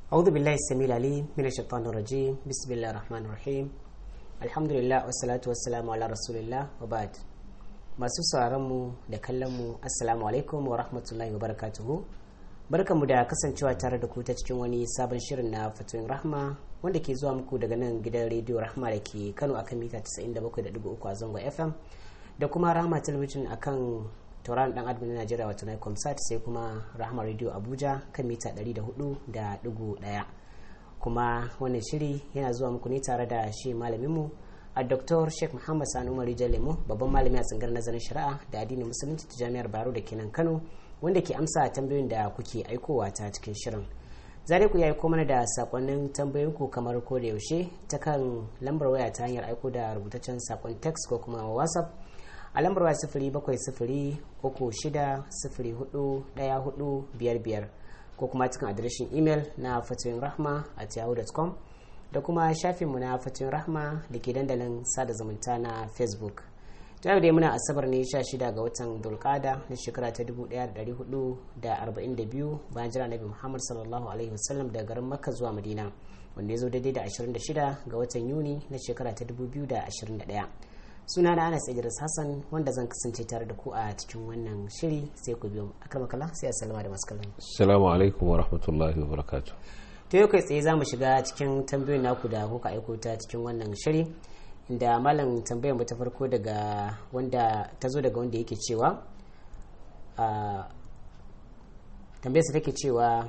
أعوذ بالله السميع العليم من الشيطان الرجيم بسم الله الرحمن الرحيم الحمد لله والصلاة والسلام على رسول الله وبعد masu mu da kallonmu assalamu alaikum wa rahmatullahi wa barakatuhu barkanmu da kasancewa tare da ku ta cikin wani sabon shirin na fatoyin rahma wanda ke zuwa muku daga nan gidan rediyo rahma da ke kano akan mita 97.3 a zangon fm da kuma rahma talabijin akan tauraron dan adam na najeriya wato na comsat sai kuma rahma radio abuja kan mita 104.1 kuma wannan shiri yana zuwa muku ne tare da shi malaminmu a dr sheikh muhammad sani umar lemo babban malami a tsangar nazarin shari'a da addinin musulunci ta jami'ar baro da kenan kano wanda ke amsa tambayoyin da kuke aikowa ta cikin shirin zare ku ya aiko mana da sakonnin tambayoyinku kamar ko da yaushe ta kan lambar waya ta hanyar aiko da rubutaccen sakon text ko kuma whatsapp a lambar waya sifiri bakwai sifiri uku shida sifiri hudu daya hudu biyar biyar ko kuma cikin adireshin imel na fatoyin rahma at yahoo.com da kuma shafinmu na fatoyin rahma da ke dandalin sada zumunta na facebook ta yau dai muna asabar ne 16 ga watan dulkada na shekara ta 1442 bayan jira nabi muhammad sallallahu alaihi wasallam daga garin makka zuwa madina wanda ya zo daidai da 26 ga watan yuni na shekara ta 2021 suna na anas idris hassan wanda zan kasance tare da ku a cikin wannan shiri sai ku biyo akramakala sai assalamu da masu kallon assalamu alaikum wa rahmatullahi wa barakatuh to yau kai tsaye za mu shiga cikin tambayoyin naku da kuka aiko ta cikin wannan shiri inda malam tambayar mu ta farko daga wanda ta zo daga wanda yake cewa tambayarsa take cewa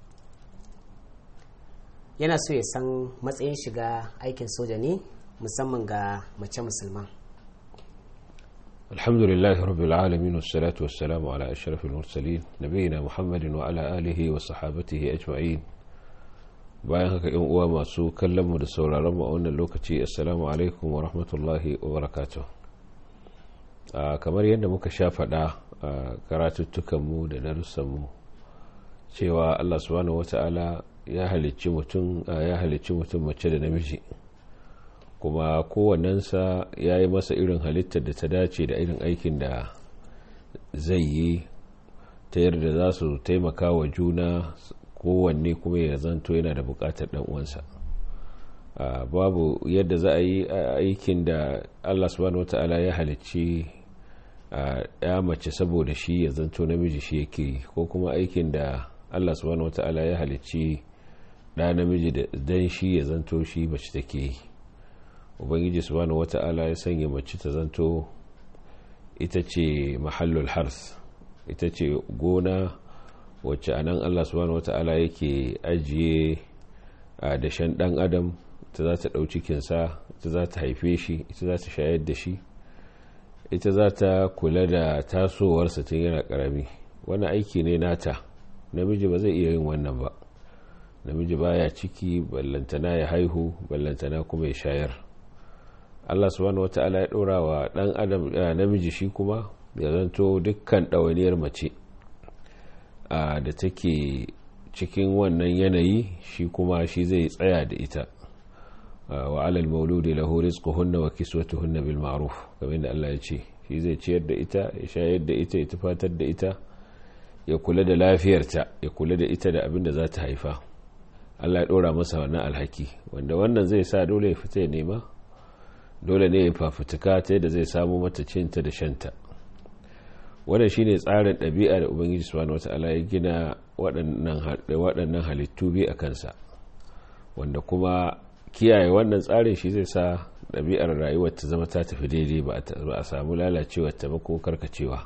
yana so ya san matsayin shiga aikin soja ne musamman ga mace musulman الحمد لله رب العالمين والصلاة والسلام على أشرف المرسلين نبينا محمد وعلى آله وصحابته أجمعين bayan haka yan uwa masu kallon mu da sauraron mu a wannan lokaci assalamu alaikum wa rahmatullahi wa barakatuh kamar yadda muka sha faɗa a karatuttukan mu da darussan mu cewa Allah subhanahu wata'ala ya halicci mutum ya halicci mutum mace da namiji kuma kowannensa ya yi masa irin halittar da ta dace da irin aikin da zai yi ta yadda za su taimaka wa juna kowanne kuma ya zanto yana da bukatar dan uwansa babu yadda za a yi aikin da Allah subhanahu wata'ala ya halicci ya mace saboda shi ya zanto namiji shi yake ko kuma aikin da Allah subhanahu wata'ala ya halicci da namiji dan shi ya zanto shi mace take yi ubangiji subhanahu wata'ala ya sanya mace ta zanto ita ce mahallul hars ita ce gona wacce anan Allah subhanahu wata'ala yake ajiye a dashen dan adam ta za ta ɗau cikinsa ita za ta haife shi ita za ta shayar da shi ita za ta kula da tasowarsa tun yana ƙarami wani aiki ne nata namiji ba zai iya yin wannan ba namiji baya ciki ballantana ya haihu ballantana kuma ya shayar Allah subhanahu wata'ala ya ɗora wa ɗan adam namiji shi kuma ya zanto dukkan ɗawainiyar mace da take cikin wannan yanayi shi kuma shi zai tsaya da ita wa alal mauludi lahu rizquhunna wa kiswatuhunna bil ma'ruf kamar da Allah ya ce shi zai ciyar da ita ya shayar da ita ya tufatar da ita ya kula da lafiyarta ya kula da ita da abin da za ta haifa Allah ya dora masa wannan alhaki wanda wannan zai sa dole ya fita ya nema dole ne ya fafutuka ta yadda zai samu mata cinta da shanta wannan shine tsarin ɗabi'a da ubangiji subhanahu wata'ala ya gina waɗannan halittu biyu a kansa wanda kuma kiyaye wannan tsarin shi zai sa ɗabi'ar rayuwar ta zama ta tafi daidai ba a samu lalacewar ta ba ko karkacewa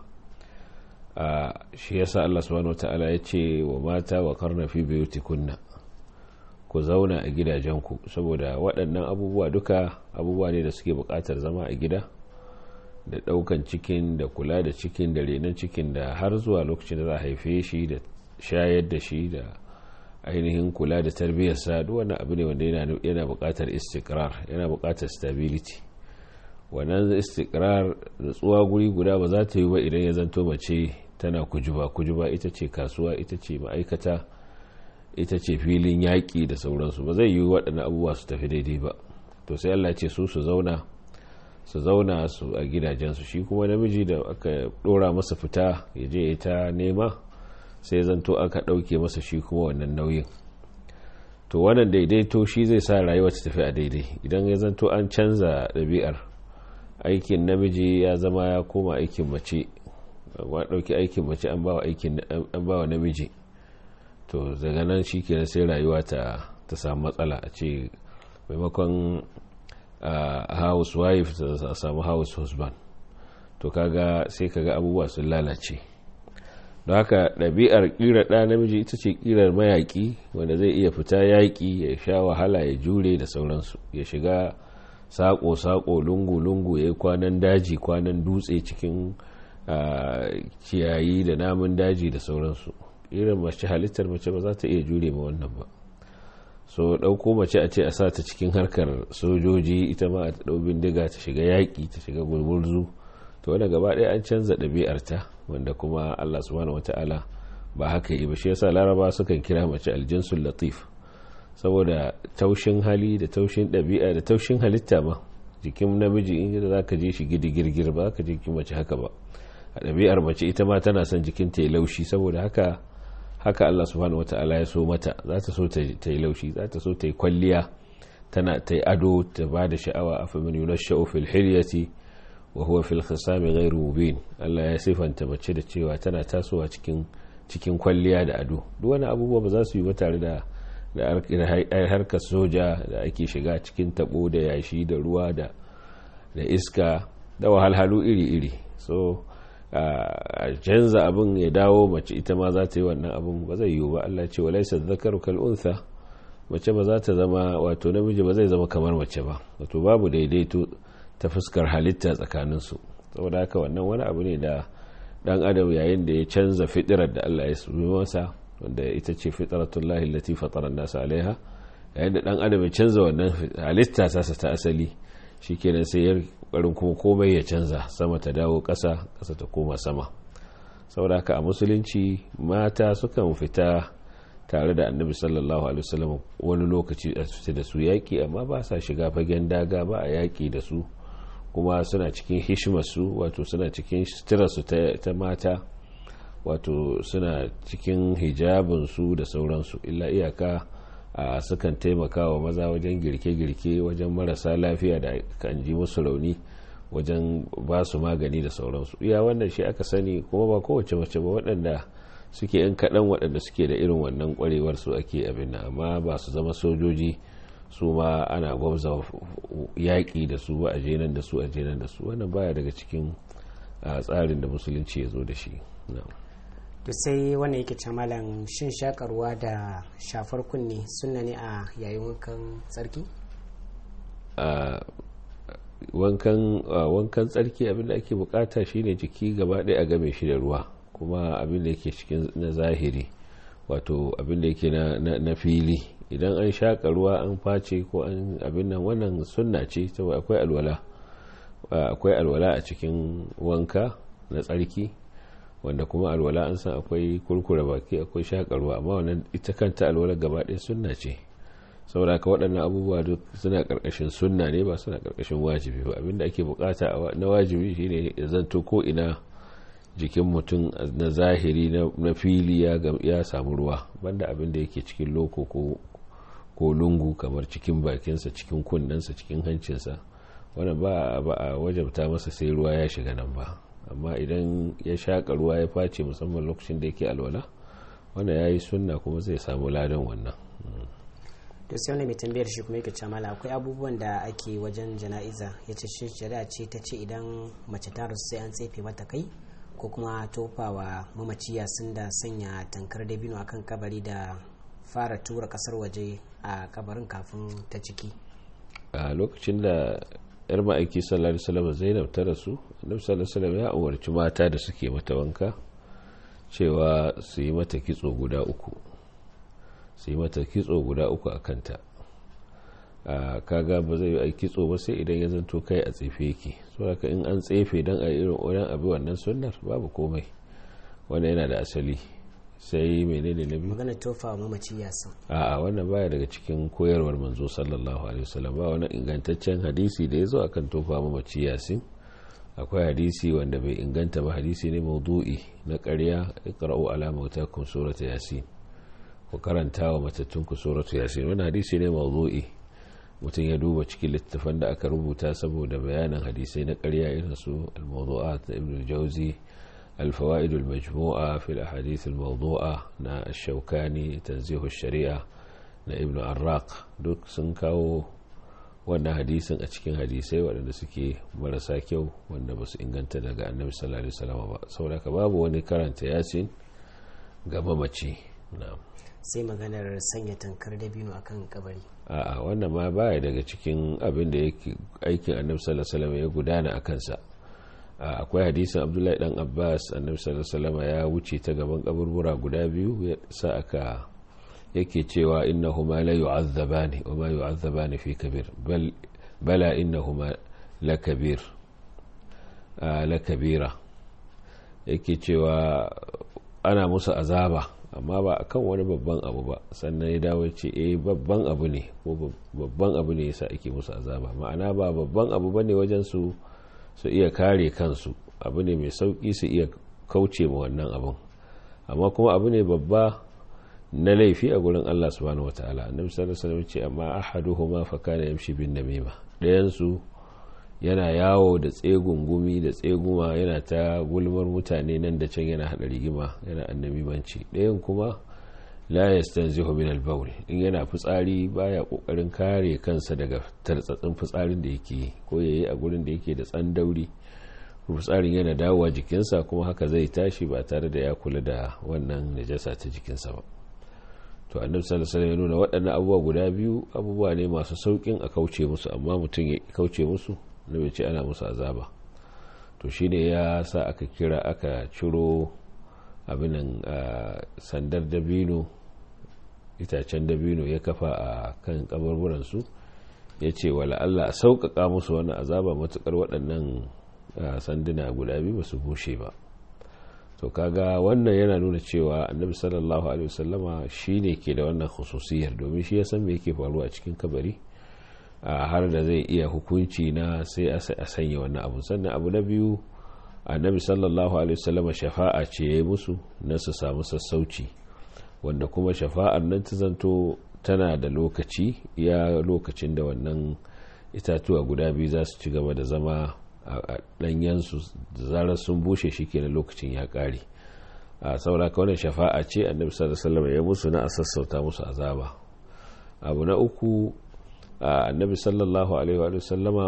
shi yasa Allah subhanahu wata'ala ya ce wa mata wa karna fi kunna ku zauna a gidajenku saboda waɗannan abubuwa duka abubuwa ne da suke buƙatar zama a gida da daukan cikin da kula da cikin da renon cikin da har zuwa lokacin da za a haife shi da shayar da shi da ainihin kula da tarbiyyarsa duk wani abu ne wanda yana buƙatar istikrar yana buƙatar stability wannan istikrar da tsuwa guri guda ba za ta yi ba idan ya zanto mace tana kujuba kujuba ita ce kasuwa ita ce ma'aikata ita ce filin yaƙi da sauransu ba zai yi waɗannan abubuwa su tafi daidai ba to sai Allah ce su su zauna su zauna su a gidajensu shi kuma namiji da aka dora masa fita ya je ta nema sai zanto aka ɗauke masa shi kuma wannan nauyin to wannan daidaito shi zai sa rayuwa ta tafi a daidai idan ya zanto an canza ɗabi'ar aikin namiji ya zama ya koma aikin mace wa ɗauki aikin mace an bawa namiji to daga nan shi kenan sai rayuwa ta samu matsala a ce maimakon house wife ta samu house husband to kaga sai kaga abubuwa sun lalace don haka ɗabi'ar ƙira ɗa namiji ita ce ƙirar mayaƙi wanda zai iya fita yaƙi ya sha wahala ya jure da sauransu ya shiga saƙo-saƙo lungu-lungu ya yi kwanan daji kwanan dutse cikin ciyayi da namun daji da sauransu irin mace halittar mace ba za ta iya jure ma wannan ba so ɗauko mace a ce a sa ta cikin harkar sojoji ita ma a ɗau bindiga ta shiga yaƙi ta shiga gurgurzu to wanda gaba ɗaya an canza ɗabi'arta wanda kuma allah subhanahu wata'ala ba haka yi ba shi yasa laraba sukan kira mace aljinsul latif saboda taushin hali da taushin ɗabi'a da taushin halitta ma jikin namiji in za ka je shi gidi girgir ba ka jikin mace haka ba a ɗabi'ar mace ita ma tana son jikin ta yi laushi saboda haka haka Allah subhanahu wata'ala ya so mata za ta so ta yi laushi za ta so ta yi kwalliya tana ta yi ado ta ba da sha'awa a famin yunasha'u fil hilyati wa huwa fil khisami ghairu mubin Allah ya sifanta mace da cewa tana tasowa cikin cikin kwalliya da ado duk wani abubuwa ba za su yi ba tare da da harkar soja da ake shiga cikin tabo da yashi da ruwa da da iska da wahalhalu iri-iri so a canza abin ya dawo mace ita ma za ta yi wannan abin ba zai yiwu ba Allah ce walaisa zakaru kal unsa mace ba za ta zama wato namiji ba zai zama kamar mace ba wato babu daidaito ta fuskar halitta tsakanin su saboda haka wannan wani abu ne da dan adam yayin da ya canza fitirar da Allah ya sumi masa wanda ita ce fitratullahi allati fatara an-nas alaiha yayin da dan adam ya canza wannan halitta ta ta asali shikenan sai ya kokarin kuma komai ya canza sama ta dawo ƙasa ƙasa ta koma sama saboda haka a musulunci mata sukan fita tare da annabi sallallahu alaihi wasallam wani lokaci a fita da su yaƙi amma ba sa shiga fagen daga ba a yaƙi da su kuma suna cikin hishimarsu wato suna cikin suturarsu ta mata wato suna cikin hijabinsu da sauransu illa iyaka a sukan taimaka wa maza wajen girke-girke wajen marasa lafiya da kan ji musu rauni wajen ba su magani da sauransu iya wannan shi aka sani kuma ba kowace mace ba waɗanda suke yan kaɗan waɗanda suke da irin wannan ƙwarewar su ake abin nan amma ba su zama sojoji su ma ana gwamza yaƙi da su ba a jenan da su a jenan da su wannan baya daga cikin tsarin da musulunci ya zo da shi to sai wannan yake ce malam shin shakarwa da shafar kunne sunna ne a yayin wankan tsarki wankan tsarki abinda ake bukata shine jiki gaba ɗaya a game shi da ruwa kuma abinda yake cikin na zahiri wato abinda yake na fili idan an shaƙa ruwa an face ko an abin nan wannan sunna ce saboda akwai alwala akwai alwala a cikin wanka na tsarki wanda kuma alwala an san akwai kurkura baki akwai shaƙa ruwa amma wannan ita kanta alwala gaba ɗaya sunna ce saboda ka waɗannan abubuwa duk suna ƙarƙashin sunna ne ba suna ƙarƙashin wajibi ba abinda ake bukata na wajibi shine ya zanto ko ina jikin mutum na zahiri na fili ya samu ruwa banda abin da yake cikin loko ko lungu kamar cikin bakinsa cikin kunnensa cikin hancinsa wannan ba a wajabta masa sai ruwa ya shiga nan ba amma idan ya shaƙa ruwa ya face musamman lokacin da yake alwala wannan ya yi sunna kuma zai samu ladan wannan to sai wani mai tambayar shi kuma yake ce mala akwai abubuwan da ake wajen jana'iza ya ce shi shari'a ce ta ce idan mace ta rasu sai an tsefe mata kai ko kuma tofawa mamaciya sun da sanya tankar dabino akan kabari da fara tura kasar waje a kabarin kafin ta ciki a lokacin da yar ma'aiki sallallahu alaihi wasallam zainab ta rasu annabi sallallahu alaihi wasallam ya umarci mata da suke mata wanka cewa su yi mata kitso guda uku su yi mata kitso guda uku a kanta kaga ba zai yi kitso ba sai idan ya zanto kai a tsefe yake saboda in an tsefe don a irin wajen abi wannan sunnar babu komai wanda yana da asali sai menene na biyu magana tofa wa mamaci yasin a'a wannan baya daga cikin koyarwar manzo sallallahu alaihi wasallam ba wani ingantaccen hadisi da ya zo akan tofa mamaci yasin akwai hadisi wanda bai inganta ba hadisi ne maudu'i na ƙarya iqra'u ala mautakum surata yasin ku karanta wa matattun ku suratu yasin wani hadisi ne mawdu'i mutum ya duba cikin littattafan da aka rubuta saboda bayanin hadisai na ƙarya irin su al-mawdu'at na ibn al-jawzi al-fawaid al-majmu'a fi al-ahadith al-mawdu'a na ash-shawkani tanzih ash-shari'a na ibn arraq duk sun kawo wannan hadisin a cikin hadisai waɗanda suke marasa kyau wanda ba su inganta daga annabi sallallahu alaihi wasallam ba saboda ka babu wani karanta yasin ga mamaci na'am sai maganar sanya tankar dabino akan kabari a'a wannan ma baya daga cikin abin da yake aikin annabi sallallahu alaihi wasallam ya gudana a kansa akwai hadisin abdullahi dan abbas annabi sallallahu alaihi wasallam ya wuce ta gaban kaburbura guda biyu ya sa aka yake cewa innahuma la yu'azzabani wa ma yu'azzabani fi kabir bal bala innahuma la kabir la kabira yake cewa ana musu azaba amma ba akan wani babban abu ba sannan ya dawo ce eh babban abu ne ko babban abu ne yasa ake musu azaba ma'ana ba babban abu bane wajen su su iya kare kansu abu ne mai sauki su iya kauce ma wannan abun amma kuma abu ne babba na laifi a gurin Allah subhanahu wataala annabi sallallahu alaihi wasallam ce amma ahaduhuma fa kana yamshi bin namima dayan su yana yawo da tsegun gumi da tseguma yana ta gulmar mutane nan da can yana hada rigima yana annabimanci dayan kuma la yastanzihu min al-bawl in yana fitsari baya kokarin kare kansa daga tartsatsin fitsarin da yake ko yayi a gurin da yake da tsandauri fitsarin yana dawowa jikinsa kuma haka zai tashi ba tare da ya kula da wannan najasa ta jikinsa ba to annabi sallallahu alaihi ya nuna waɗannan abubuwa guda biyu abubuwa ne masu saukin a kauce musu amma mutum ya kauce musu na bai ce ana musu azaba to shine ya sa aka kira aka ciro abinan sandar dabino itacen dabino ya kafa a kan kabarburan su ya ce wala Allah sauƙaƙa musu wani azaba matuƙar waɗannan sanduna guda biyu ba su bushe ba to kaga wannan yana nuna cewa annabi sallallahu alaihi wasallama shine ke da wannan khususiyar domin shi ya san me yake faruwa a cikin kabari har da zai iya hukunci na sai a sanya wannan abu sannan abu na biyu annabi sallallahu alaihi wasallama shafa'a ce ya yi musu na su samu sassauci wanda kuma shafa'ar nan ta zanto tana da lokaci ya lokacin da wannan itatuwa guda biyu za su ci gaba da zama a ɗanyensu zarar sun bushe shi ke lokacin ya ƙare a saura ka wannan shafa'a ce annabi sallallahu alaihi ya musu na a sassauta musu azaba abu na uku annabi sallallahu alaihi wa sallama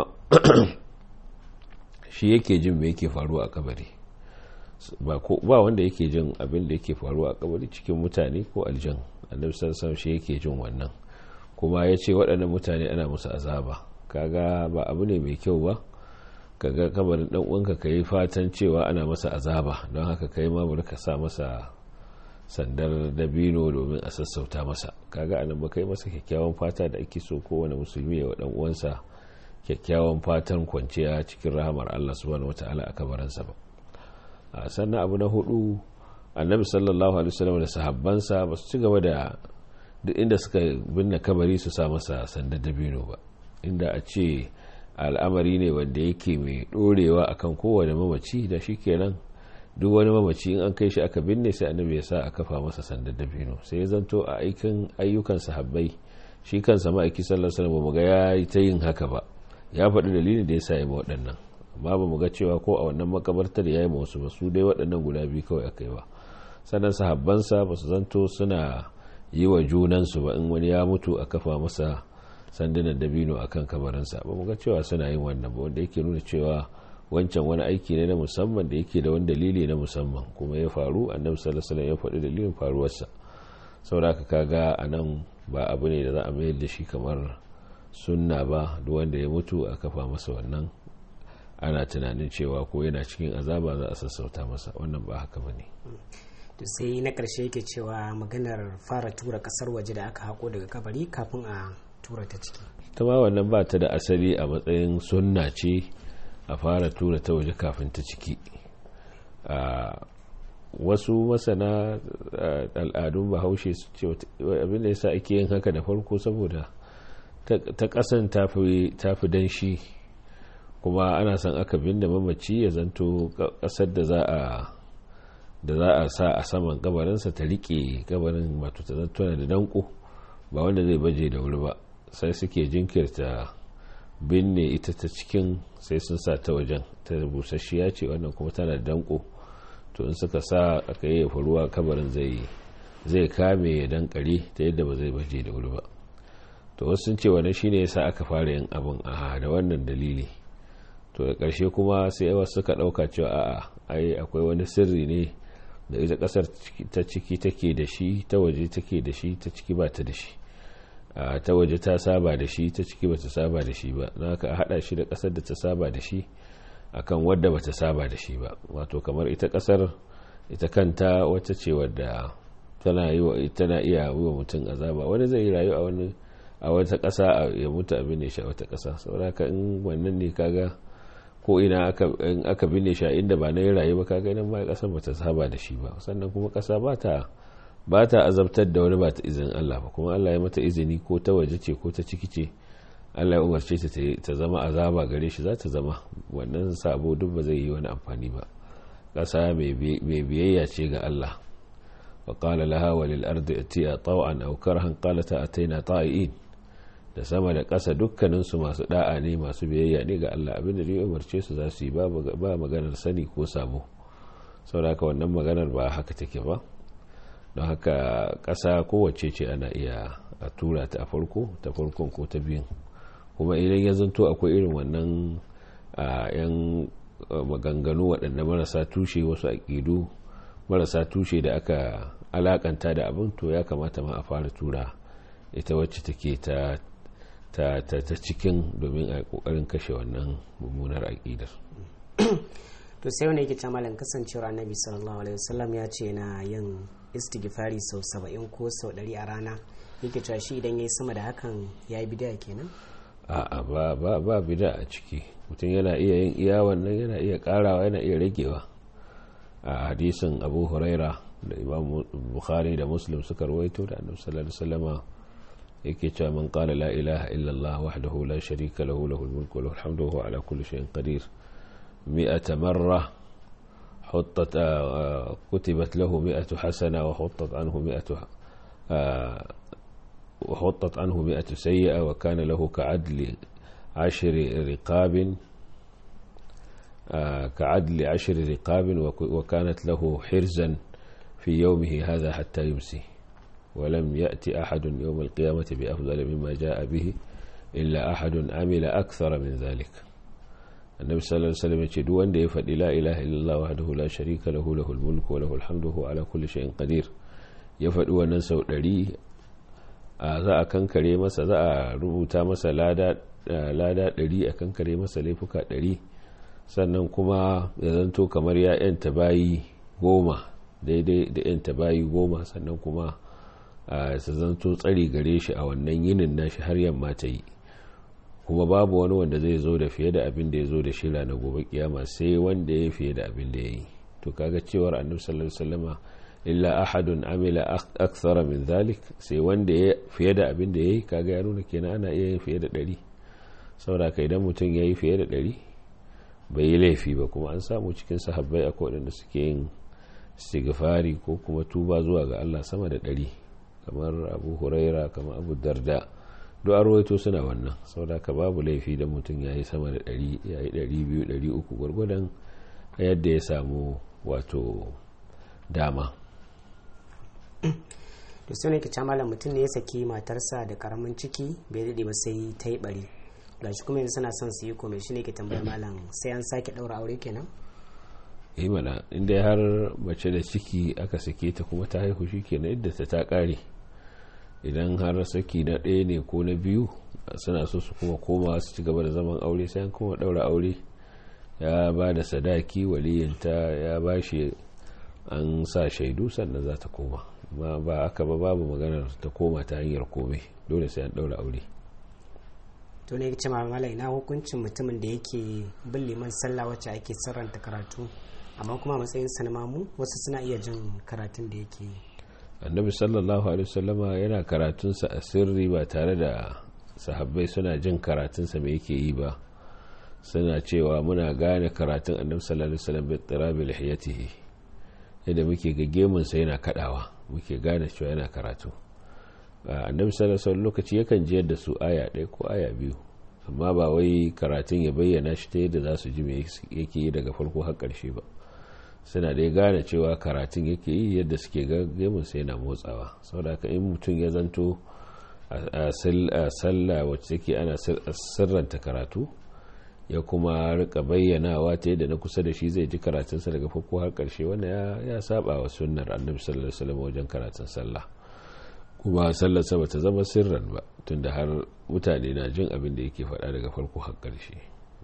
shi yake jin me yake faruwa a kabari ba wanda yake jin abin da yake faruwa a kabari cikin mutane ko aljan annabi sallallahu alaihi shi yake jin wannan kuma ya ce waɗannan mutane ana musu azaba kaga ba abu ne mai kyau ba kaga kabarin dan uwanka ka yi fatan cewa ana masa azaba don haka kai ma bari ka sa masa sandar dabino domin a sassauta masa kaga anan ba kai masa kyakkyawan fata da ake so kowane musulmi ya wa dan uwansa kyakkyawan fatan kwanciya cikin rahamar Allah subhanahu wataala a kabarinsa ba sannan abu na hudu annabi sallallahu alaihi wasallam da sahabbansa ba su ci gaba da duk inda suka binne kabari su sa masa sandar dabino ba inda a ce al'amari ne wanda yake mai dorewa akan kowane mamaci da shi kenan duk wani mamaci in an kai shi aka binne sai annabi ya sa a kafa masa sandar dabino sai ya zanto a aikin ayyukan sahabbai shi kansa ma'aiki sallallahu alaihi wasallam ga ya yi ta yin haka ba ya faɗi dalilin da ya sa ya ma waɗannan amma ba mu ga cewa ko a wannan makabartar ya yi ma wasu ba su dai waɗannan guda biyu kawai aka yi ba sannan sahabbansa ba su zanto suna yi wa junansu ba in wani ya mutu a kafa masa sandunan dabino a kan kabarinsa ba mu ga cewa suna yin wannan ba wanda yake nuna cewa wancan wani aiki ne na musamman da yake da wani dalili na musamman kuma ya faru annabi sallallahu alaihi ya faɗi dalilin faruwarsa saboda ka kaga a nan ba abu ne da za a mayar da shi kamar sunna ba duk wanda ya mutu a kafa masa wannan ana tunanin cewa ko yana cikin azaba za a sassauta masa wannan ba haka ba ne to sai na ƙarshe yake cewa maganar fara tura ƙasar waje da aka haƙo daga kabari kafin a tura ta ciki ta ma wannan ba ta da asali a matsayin sunna ce a fara tura ta waje kafin ta ciki wasu masana al'adun bahaushe su ce abin da yasa ake yin haka da farko saboda ta kasan tafi danshi kuma ana son aka binne mamaci ya zanto kasar da za a da za a sa a saman kabarinsa ta rike kabarin wato ta zantuna da danko ba wanda zai baje da wuri ba sai suke jinkirta binne ita ta cikin sai sun sa ta wajen ta busasshiya ce wannan kuma tana da danko to in suka sa aka yi ruwa kabarin zai zai kame ya dankare ta yadda ba zai baje da wuri ba to wasu sun ce wannan shine yasa aka fara yin abin a da wannan dalili to da ƙarshe kuma sai wasu suka ɗauka cewa a'a ai akwai wani sirri ne da ita ƙasar ta ciki take da shi ta waje take da shi ta ciki ba ta da shi ta waje ta saba da shi ta ciki ba ta saba da shi ba na ka haɗa shi da ƙasar da ta saba da shi akan wadda ba ta saba da shi ba wato kamar ita ƙasar ita kanta wata ce wadda tana iya yi wa mutum azaba wani zai yi rayu a wani a wata ƙasa ya mutu abin ne shi a wata ƙasa saboda in wannan ne kaga ko ina aka binne shi a inda ba na yi rayu ba kaga nan ma kasar ba ta saba da shi ba sannan kuma kasa ba ta ba ta azabtar da wani ba ta izinin Allah ba kuma Allah ya mata izini ko ta waje ce ko ta ciki ce Allah ya umarce ta ta zama azaba gare shi za ta zama wannan sabo duk ba zai yi wani amfani ba kasa mai biyayya ce ga Allah wa qala laha wa lil ardi atiya taw'an aw karhan qalata ataina ta'iin da sama da ƙasa dukkaninsu masu da'a ne masu biyayya ne ga Allah abinda da ya umarce su za su yi ba maganar sani ko sabo saboda haka wannan maganar ba haka take ba don haka ƙasa kowace ce ana iya a tura ta a farko ta farkon ko ta biyun kuma idan ya zanto akwai irin wannan yan maganganu waɗanda marasa tushe wasu aƙidu marasa tushe da aka alakanta da abin to ya kamata ma a fara tura ita wacce take ta ta, ta, ta cikin domin a kokarin kashe wannan mummunar aƙidar to sai wani yake ta malam kasancewar annabi sallallahu alaihi wasallam ya ce na yin istighfari sau saba'in ko sau ɗari a rana yake cewa shi idan ya yi sama da hakan ya yi bida kenan a'a ba ba ba bida a ciki mutum yana iya yin iya wannan yana iya karawa yana iya ragewa a hadisin abu huraira da imam bukhari da muslim suka rawaito da annabi sallallahu alaihi wasallama yake cewa man qala la ilaha illa Allah wahdahu la sharika lahu lahul mulku wa lahul hamdu wa huwa ala kulli shay'in qadir mi'ata marra حطت كتبت له مئة حسنة وحطت عنه مئة وحطت عنه مئة سيئة وكان له كعدل عشر رقاب كعدل عشر رقاب وكانت له حرزا في يومه هذا حتى يمسي ولم يأتي أحد يوم القيامة بأفضل مما جاء به إلا أحد عمل أكثر من ذلك النبي صلى الله عليه وسلم يقول وان دي فدي لا إله إلا الله وحده لا شريك له له الملك وله الحمد وهو على كل شيء قدير يفدي wannan sau ɗari za a kankare masa za a rubuta masa lada ɗari a kankare masa laifuka ɗari sannan kuma ya zanto kamar ya yanta bayi goma daidai da yanta bayi goma sannan kuma su zanto tsari gare shi a wannan yinin nashi har yamma ta yi kuma babu wani wanda zai zo da fiye da abin da ya zo da shi na gobe kiyama sai wanda ya fiye da abin da ya yi to kaga cewar annabi sallallahu alaihi wasallama illa ahadun amila akthara min zalik sai wanda ya fiye da abin da ya yi kaga ya nuna kenan ana iya yin fiye da ɗari saboda ka idan mutum ya yi fiye da ɗari bai yi laifi ba kuma an samu cikin sahabbai akwai waɗanda suke yin istighfari ko kuma tuba zuwa ga Allah sama da ɗari kamar abu huraira kamar abu darda duk a rawaito suna wannan saboda ka babu laifi da mutum ya yi sama da ɗari ya yi ɗari biyu ɗari uku gwargwadon yadda ya samu wato dama to sai ne kica malam mutum ne ya saki matarsa da karamin ciki bai daɗe ba sai ta yi ɓari gashi kuma yanzu suna son su yi komai shi ne ke tambayar malam sai an sake ɗaura aure kenan yi mana inda har mace da ciki aka sake ta kuma ta haihu shi kenan idda ta ta ƙare idan har saki na ɗaya ne ko na biyu suna so su kuma koma su ci gaba da zaman aure sai an kuma ɗaura aure ya ba da sadaki waliyinta ya ba shi an sa shaidu sannan za ta koma ma ba aka ba babu maganar ta koma ta hanyar komai dole sai an ɗaura aure to ne ce mamala ina hukuncin mutumin da yake bin liman sallah wacce ake sirranta karatu amma kuma matsayin sa na mamu wasu suna iya jin karatun da yake annabi sallallahu alaihi wasallama yana karatunsa a sirri ba tare da sahabbai suna jin karatunsa mai yake yi ba suna cewa muna gane karatun annabi sallallahu alaihi wasallam bi tirabi lihiyatihi yadda muke ga gemunsa yana kadawa muke gane cewa yana karatu annabi sallallahu alaihi lokaci yakan jiyar da su aya ɗaya ko aya biyu amma ba wai karatun ya bayyana shi ta yadda za su ji me yake yi daga farko har ƙarshe ba suna dai gane cewa karatun yake yi yadda suke ga gemunsa yana motsawa saboda haka in mutum ya zanto a sallah wacce take ana sirranta karatu ya kuma rika bayyanawa ta yadda na kusa da shi zai ji karatunsa daga farko har karshe wanda ya saba wa sunnar annabi sallallahu alaihi wasallam wajen karatun sallah kuma sallarsa ba ta zama sirran ba tunda har mutane na jin abin da yake faɗa daga farko har karshe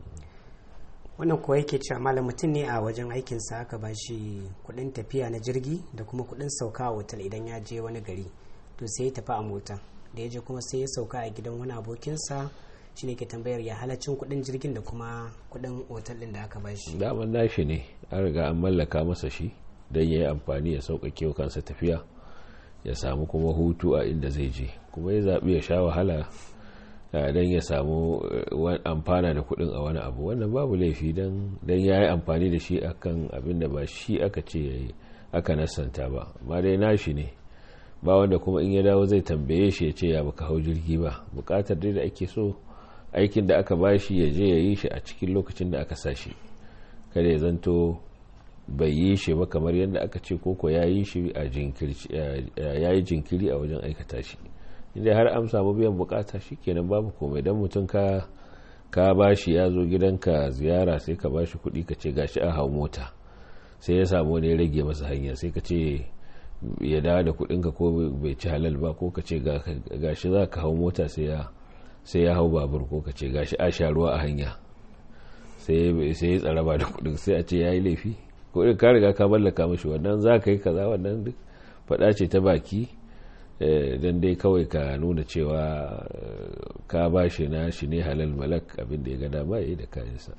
wannan kuwa yake cewa malam mutum ne a wajen aikinsa aka ba shi kuɗin tafiya na jirgi da kuma kuɗin sauka a otal idan ya je wani gari to sai ya tafi a mota da ya je kuma sai ya sauka a gidan wani abokinsa shi ne ke tambayar ya halacin kudin jirgin da kuma kudin otal din da aka ba shi daman nashi ne an riga an mallaka masa shi don ya yi amfani ya sauƙaƙe wa kansa tafiya ya samu kuma hutu a inda zai je kuma ya zaɓi ya sha wahala don ya samu amfana da kudin a wani abu wannan babu laifi don ya yi amfani da shi akan abin da ba shi aka ce aka nasanta ba amma dai nashi ne ba wanda kuma in ya dawo zai tambaye shi ya ce ya baka hau jirgi ba bukatar dai da ake so aikin da aka bashi ya je ya yi shi a cikin lokacin da aka sa shi kada ya zanto bai yi shi ba kamar yadda aka ce koko ya yi shi a jinkiri a wajen aikata shi inda har an samu biyan bukata shi kenan babu komai don mutum ka ka bashi ya zo gidanka ziyara sai ka bashi kuɗi ka ce gashi a hau mota sai ya samu wani ya rage masa hanya sai ka ce ya dawo da kuɗinka ko bai ci halal ba ko ka ce gashi za ka hau mota sai ya sai ya hau babur ko ka ce gashi a sha ruwa a hanya sai ya tsaraba da kudin sai a ce ya yi laifi kudin ka riga ka mallaka mashi wannan za ka yi kaza wannan duk faɗa ce ta baki don dai kawai ka nuna cewa ka ba shi na shi ne halal malak abin da ya gada ba ya yi da kayansa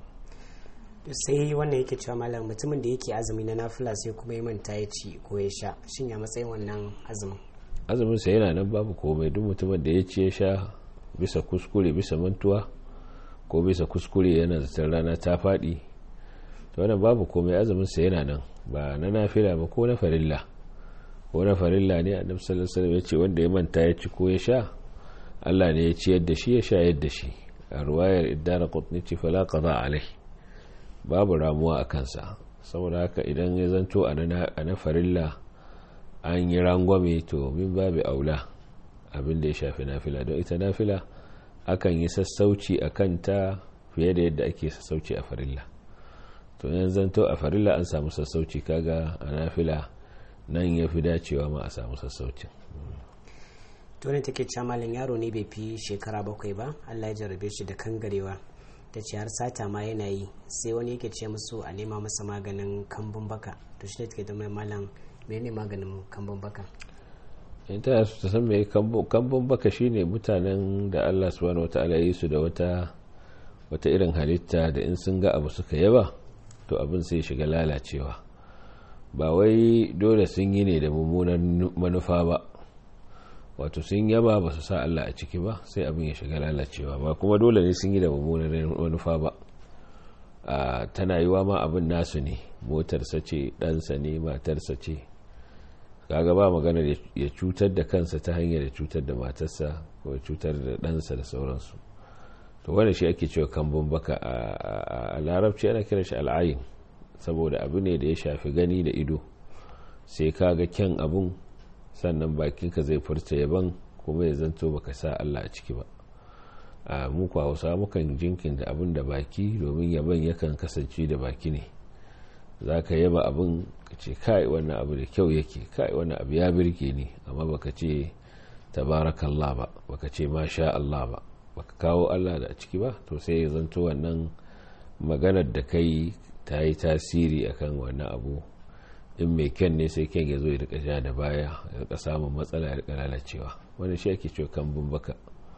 sai wannan yake cewa malam mutumin da yake azumi na nafila sai kuma ya manta ya ci ko ya sha shin ya matsayin wannan azumin azumin sa yana nan babu komai duk mutumin da ya ci ya sha bisa kuskure bisa mantuwa ko bisa kuskure yana zaton rana ta faɗi to wannan babu komai azumin sa yana nan ba na nafila ba ko na farilla ko na farilla ne annabi sallallahu alaihi wasallam ya ce wanda ya manta ya ci ko ya sha Allah ne ya ci yadda shi ya sha yadda shi a ruwayar iddara qutni ce fala qada alai babu ramuwa a kansa saboda haka idan ya zanto a na farilla an yi rangwame to min babu aula abin da ya shafi nafila don ita nafila akan yi sassauci a kanta fiye da yadda ake sassauci a farilla to yan zanto a farilla an samu sassauci kaga a nafila nan ya fi dacewa ma a samu sassaucin to ne take cewa malam yaro ne bai fi shekara bakwai ba allah ya jarrabe shi da kangarewa ta ce har sata ma yana yi sai wani yake ce musu a nema masa maganin kambun baka to shi ne take da mai malam menene maganin kambun baka in ta su ta san mai kambun baka shine mutanen da Allah subhanahu wata'ala yi su da wata wata irin halitta da in sun ga abu suka yaba to abin sai shiga lalacewa ba wai dole sun yi ne da mummunan manufa ba wato sun yaba ba su sa Allah a ciki ba sai abin ya shiga lalacewa ba kuma dole ne sun yi da mummunan manufa ba tana yiwa ma abin nasu ne motarsa ce ɗansa ne matarsa ce kaga ba magana ya cutar da kansa ta hanyar ya cutar da matarsa ko ya cutar da ɗansa da sauransu to wanda shi ake cewa kambun baka a larabci ana kiran shi al'ayin saboda abu ne da ya shafi gani da ido sai kaga kyan abun sannan bakinka zai furta yaban kuma ya zanto baka sa Allah a ciki ba a muku hausa mukan jinkin da abin da baki domin yaban yakan kasance da baki ne za ka yaba abin ka ce kai wannan abu da kyau yake kai wannan abu ya birke ni amma baka ce tabarakallah ba baka ce masha Allah ba baka kawo Allah da ciki ba to sai ya zanto wannan maganar da kai ta yi tasiri akan wannan abu in mai kyan ne sai kyan ya zo ya rika ja da baya ya rika samun matsala ya rika lalacewa wani shi ake cewa kambun baka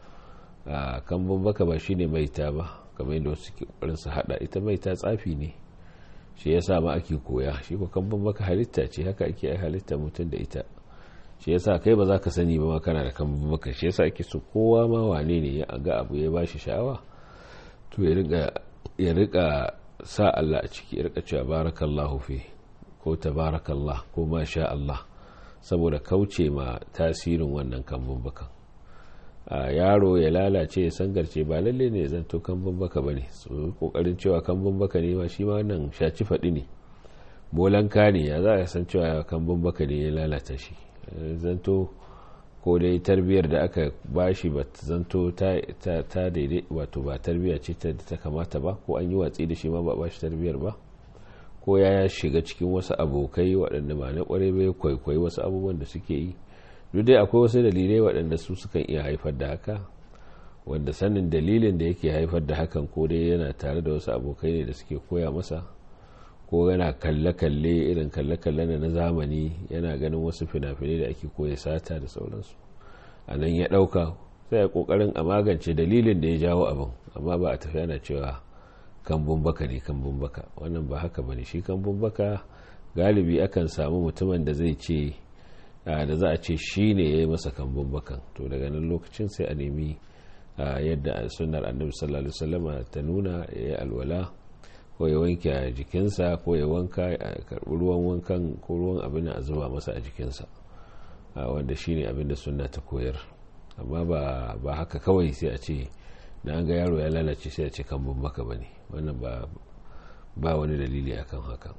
a kambun baka ba shine maita ba kamar yadda wasu ke ƙoƙarin su hada ita maita tsafi ne shi yasa ma ake koya shi ko kambun baka halitta ce haka ake ai halitta mutum da ita shi yasa kai ba za ka sani ba ma kana da kambun baka shi yasa ake so kowa ma wane ne ya ga abu ya bashi sha'awa to ya rika ya rika sa Allah a ciki ya rika cewa barakallahu fi ko tabarakallah ko masha Allah saboda kauce ma tasirin wannan kambun bakan a yaro ya lalace ya sangarce ba lalle ne zanto kambun baka bane su kokarin cewa kambun baka ne ma shi ma wannan shaci faɗi ne bolanka ne ya za a san cewa kambun baka ne ya lalata shi zanto ko dai tarbiyyar da aka bashi ba zanto ta daidai wato ba tarbiyya ce ta kamata ba ko an yi watsi da shi ma ba bashi tarbiyyar ba ko ya shiga cikin wasu abokai waɗanda ba na ƙwarai bai kwaikwayi wasu abubuwan da suke yi duk dai akwai wasu dalilai waɗanda su sukan iya haifar da haka wanda sanin dalilin da yake haifar da hakan ko dai yana tare da wasu abokai ne da suke koya masa ko yana kalle-kalle irin kalle-kalle na zamani yana ganin wasu fina-finai da ake koya sata da sauransu a nan ya ɗauka sai a ƙoƙarin a magance dalilin da ya jawo abin amma ba a tafi ana cewa kambun baka ne kambun baka wannan ba haka ba ne shi kambun baka galibi akan samu mutumin da zai ce da za a ce shi ne ya yi masa kambun bakan to daga nan lokacin sai a nemi yadda sunnar annabi sallallahu alaihi wasallam ta nuna ya yi alwala ko ya wanke jikinsa ko ya wanka a karbi ruwan wankan ko ruwan abin a zuba masa a jikinsa wanda shi ne abin da sunna ta koyar amma ba haka kawai sai a ce da an ga yaro ya lalace sai a ce kambun baka ba ne wannan ba wani dalili akan haka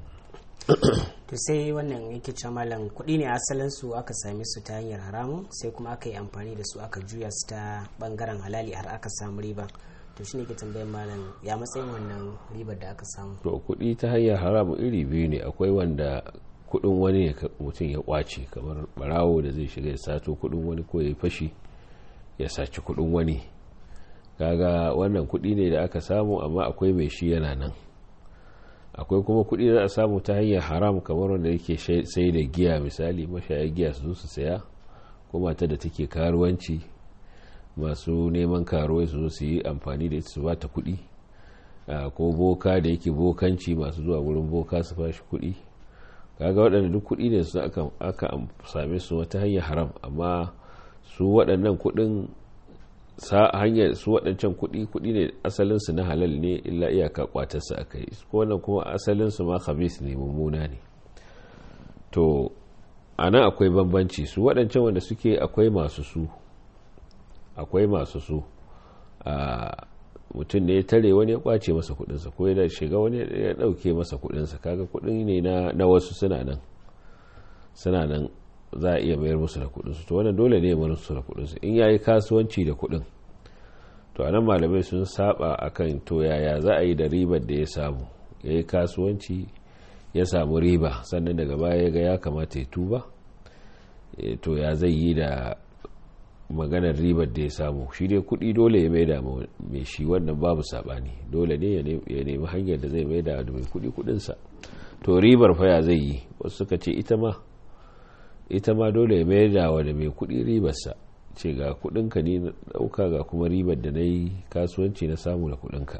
to sai wannan yake ce malam kuɗi ne asalin su aka same su ta hanyar haramun sai kuma aka yi amfani da su aka juya su ta bangaren halali har aka samu riba to shine ke tambayar malam ya matsayin wannan ribar da aka samu to kuɗi ta hanyar haramun iri biyu ne akwai wanda kuɗin wani ne mutum ya kwace kamar barawo da zai shiga ya sato kuɗin wani ko ya fashi ya saci kuɗin wani kaga wannan kuɗi ne da aka samu amma akwai mai shi yana nan akwai kuma kuɗi da a samu ta hanyar haram kamar wanda yake sai da giya misali mashaya giya su zo su saya ko mata da take karuwanci masu neman karuwai su zo su yi amfani da ita su ba ta kuɗi ko boka da yake bokanci masu zuwa wurin boka su fashi kuɗi kaga waɗanda duk kuɗi ne su aka same su wata hanyar haram amma su waɗannan kuɗin sa hanyar su waɗancan kuɗi kuɗi ne asalinsu na halal ne illa iyaka kwatarsa aka yi ko wannan kuma asalinsu ma khabis ne mummuna ne to a nan akwai bambanci su waɗancan wanda suke akwai masu su akwai masu su a mutum ne ya tare wani ya kwace masa kuɗinsa ko ya shiga wani ya ɗauke masa kuɗinsa kaga kuɗin ne na wasu suna nan suna nan za a iya mayar musu da kudinsu to wannan dole ne mayar musu da kudinsu in yayi kasuwanci da kudin to anan malamai sun saba akan to yaya za a yi da ribar da ya samu yayi kasuwanci ya samu riba sannan daga baya ya ga ya kamata ya tuba to ya zai yi da maganar ribar da ya samu shi dai kudi dole ya maida mai shi wannan babu sabani dole ne ya nemi hanyar da zai maida da mai kudi kudinsa to ribar fa ya zai yi wasu suka ce ita ma ita ma dole ya mayar da wa da mai kuɗi ribarsa ce ga kuɗinka ne na ɗauka ga kuma ribar da na yi kasuwanci na samu da kuɗinka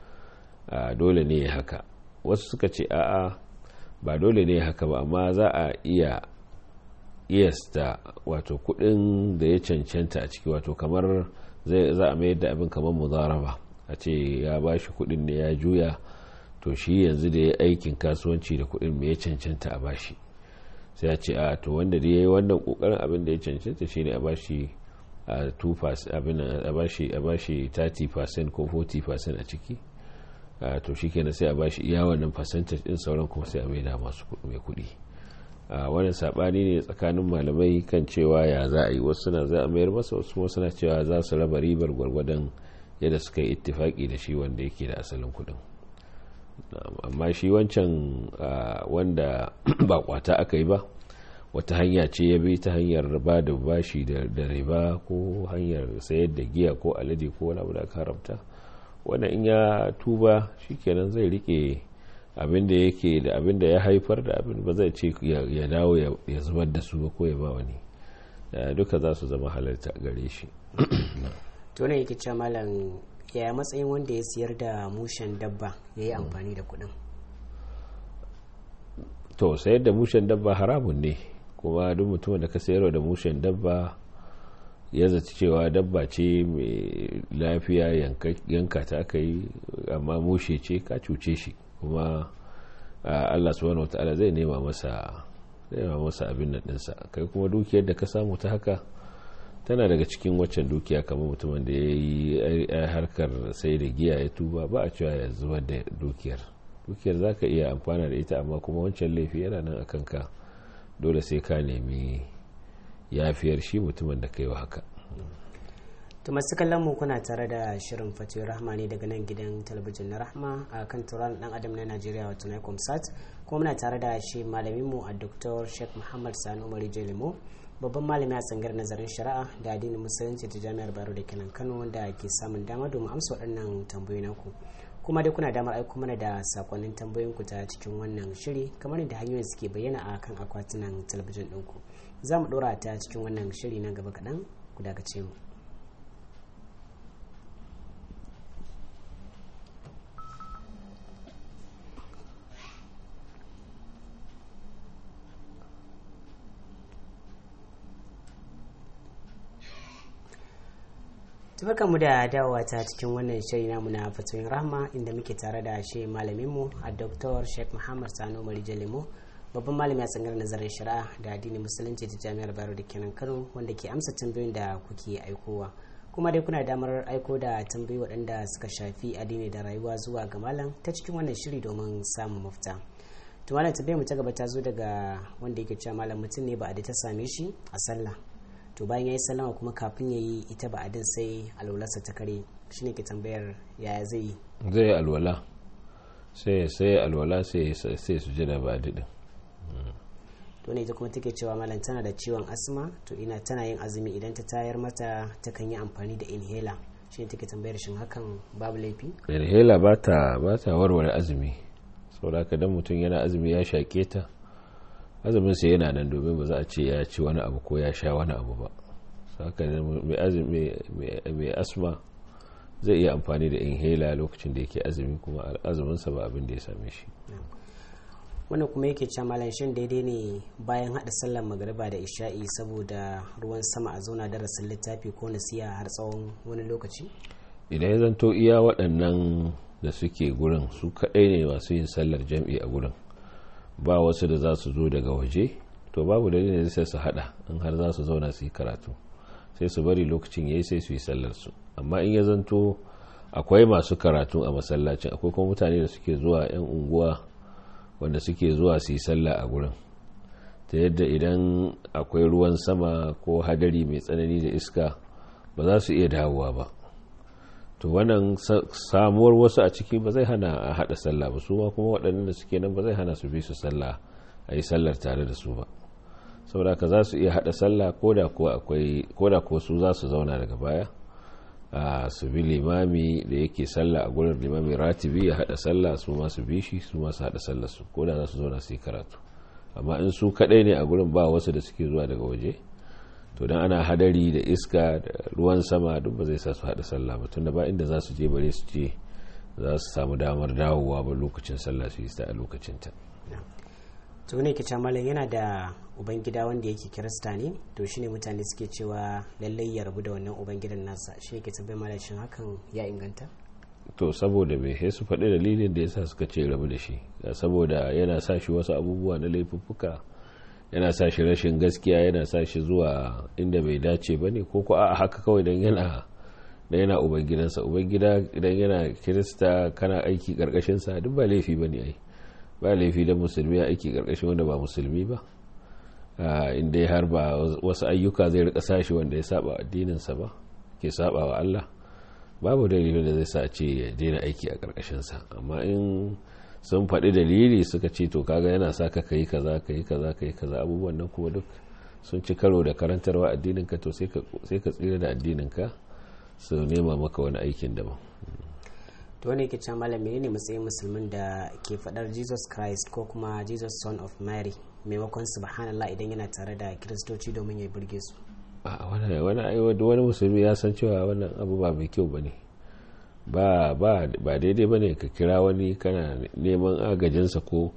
dole ne ya haka wasu suka ce a'a ba dole ne haka ba amma za a iya iyasta wato kuɗin da ya cancanta a ciki wato kamar za a mayar da abin kamar muzaraba a ce ya ba shi kuɗin ne ya juya to shi yanzu da ya aikin kasuwanci da kuɗin me ya cancanta a bashi sai a ce a to wanda da ya yi wannan kokarin abin da ya cancanta shine a bashi a 2% abin a bashi a bashi 30% ko 40% a ciki to shikenan sai a bashi iya wannan percentage din sauran kuma sai a maida masu mai kuɗi wannan sabani ne tsakanin malamai kan cewa ya za a yi wasu na za a mayar masa wasu kuma suna cewa za su raba ribar gwargwadon yadda suka yi ittifaki da shi wanda yake da asalin kuɗin amma shi wancan wanda ba kwata aka yi ba wata hanya ce ya bi ta hanyar ba da bashi da riba ko hanyar sayar da giya ko alade ko wani abu da aka haramta wanda in ya tuba shikenan zai rike abin da yake da abin da ya haifar da abin ba zai ce ya dawo ya zubar da su ba ko ya ba wani duka za su zama halarta gare shi to ne yake cewa malam yaya matsayin wanda ya siyar da mushen dabba ya yi amfani da kudin to sayar da mushen dabba haramun ne kuma duk mutumin da ka sayarwa da mushen dabba ya zaci cewa dabba ce mai lafiya yanka ta aka yi amma mushe ce ka cuce shi kuma Allah subhanahu wataala zai nema masa zai nema masa abin nan dinsa kai kuma dukiyar da ka samu ta haka tana daga cikin waccan dukiya kamar mutumin da ya yi harkar sai da giya ya tuba ba a cewa ya zubar da dukiyar dukiyar za ka iya amfana da ita amma kuma wancan laifi yana nan a kanka dole sai ka nemi yafiyar shi mutumin da ka yi wa haka to masu kallon mu kuna tare da shirin fatiyar rahma ne daga nan gidan talabijin na rahma a kan turan dan adam na najeriya wato na sat kuma muna tare da shi malamin mu a dr sheikh muhammad sani umar jelimo babban malami a tsangar nazarin shari'a da addinin musulunci ta jami'ar baro da kenan kano wanda ke samun dama domin amsa waɗannan tambayoyi naku kuma dai kuna damar aiko mana da sakonnin tambayoyin ku ta cikin wannan shiri kamar yadda hanyoyin suke bayyana a kan akwatunan talabijin ɗinku za mu ɗora ta cikin wannan shiri na gaba kaɗan ku dakace mu mu da dawowa ta cikin wannan shiri namu na fatoyin rahma inda muke tare da shi malaminmu a dr sheikh muhammad sano marija lemo babban malami a tsangar nazarin shari'a da addinin musulunci ta jami'ar bayero da kenan kano wanda ke amsa tambayoyin da kuke aikowa kuma dai kuna damar aiko da tambayoyi waɗanda suka shafi addini da rayuwa zuwa ga malam ta cikin wannan shiri domin samun mafita to malam tambayar mu ta gaba ta zo daga wanda yake cewa malam mutum ne ba a ta same shi a sallah to bayan ya yi sallama kuma kafin ya yi ita ba adin sai alwalarsa ta kare shi ne ke tambayar yaya zai yi zai yi alwala sai sai alwala sai sai su jira ba adidin to ne ita kuma take cewa malam tana da ciwon asma to ina tana yin azumi idan ta tayar mata ta kan yi amfani da inhaler shi ne take tambayar shin hakan babu laifi inhaler ba ta ba ta warware azumi saboda ka dan mutum yana azumi ya shaƙe ta azumin sa yana nan domin ba za a ce ya ci wani abu ko ya sha wani abu ba saka mai asma zai iya amfani da inhaler lokacin da yake azumi kuma azumin sa ba abin da ya same shi wannan kuma yake cewa malam shin daidai ne bayan hada sallar magariba da isha'i saboda ruwan sama a zauna darasin littafi ko nasiya har tsawon wani lokaci idan ya zanto iya waɗannan da suke gurin su kaɗai ne masu yin sallar jam'i a gurin ba wasu da za su zo daga waje to babu dalilin da sai su hada in har za su zauna su yi karatu sai su bari lokacin yayi sai su yi sallar su amma in ya zanto akwai masu karatu a masallacin akwai kuma mutane da suke zuwa yan unguwa wanda suke zuwa su yi sallah a gurin ta yadda idan akwai ruwan sama ko hadari mai tsanani da iska ba za su iya dawowa ba to wannan samuwar wasu a ciki ba zai hana a hada sallah ba su ma kuma waɗannan da suke nan ba zai hana su bi su sallah a yi sallar tare da su ba saboda ka za su iya hada sallah ko da ko su za su zauna daga baya a su bi limami da yake sallah a gurin limami ratibi ya hada sallah su ma su bi shi su ma su hada sallah su ko da za su zauna su yi karatu amma in su kadai ne a gurin ba wasu da suke zuwa daga waje to dan ana hadari da iska da ruwan sama duk ba zai sa su hada sallah ba tunda ba inda za su je bare su je za su samu damar dawowa ba lokacin sallah su yi ta a lokacin ta to ne ke malam yana da ubangida wanda yake kirista ne to shine mutane suke cewa lallai ya rabu da wannan ubangidan nasa shi yake tabbai malam shin hakan ya inganta to saboda me sai su faɗi dalilin da yasa suka ce rabu da shi saboda yana sa shi wasu abubuwa na laifuffuka yana sa shi rashin gaskiya yana sa shi zuwa inda bai dace ba ne ko ko a haka kawai don yana da yana ubangidansa ubangida idan yana kirista kana aiki karkashinsa duk ba laifi ba ne ai ba laifi da musulmi ya aiki karkashin wanda ba musulmi ba inda har ba wasu ayyuka zai rika sashi wanda ya saba addininsa ba ke saba wa Allah babu dalilin da zai sa ce ya daina aiki a karkashinsa amma in sun faɗi dalili suka ce to kaga yana sa ka kai kaza kai kaza kai kaza abubuwan nan kuma duk sun ci karo da karantarwa addininka to sai ka tsira da addininka su nema maka wani aikin daban to wani yake can malam ne matsayin musulmin da ke faɗar jesus christ ko kuma jesus son of mary maimakon subhanallah idan yana tare da kiristoci domin ya burge su wani musulmi ya san cewa wannan abu ba mai kyau ba ne ba daidai ba ne ka kira wani kana neman agajinsa ko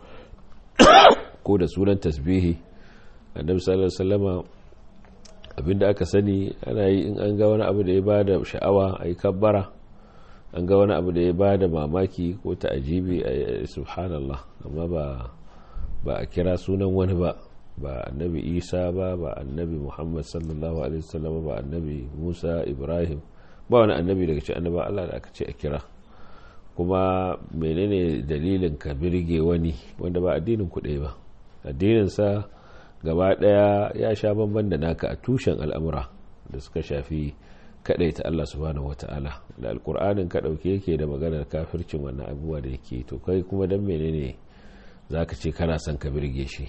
ko da sunan tasbihi annabi sallallahu alaihi wasallama abinda aka sani ana yi in an ga wani abu da ya ba da sha'awa a yi kabbara an ga wani abu da ya ba da mamaki ko ta ajibi a subhanallah amma ba ba a kira sunan wani ba ba annabi isa ba ba annabi muhammad sallallahu alaihi wasallam ba annabi musa ibrahim ba wani annabi daga cikin annaba allah da aka ce a kira kuma menene dalilin ka birge wani wanda ba addinin ku ɗaya ba addininsa gaba ɗaya ya sha bamban da naka a tushen al'amura da suka shafi kaɗai ta Allah subhanahu wata'ala da alkur'anin ka ɗauke yake da maganar kafircin wannan abubuwa da yake to kai kuma don menene za ka ce kana son ka birge shi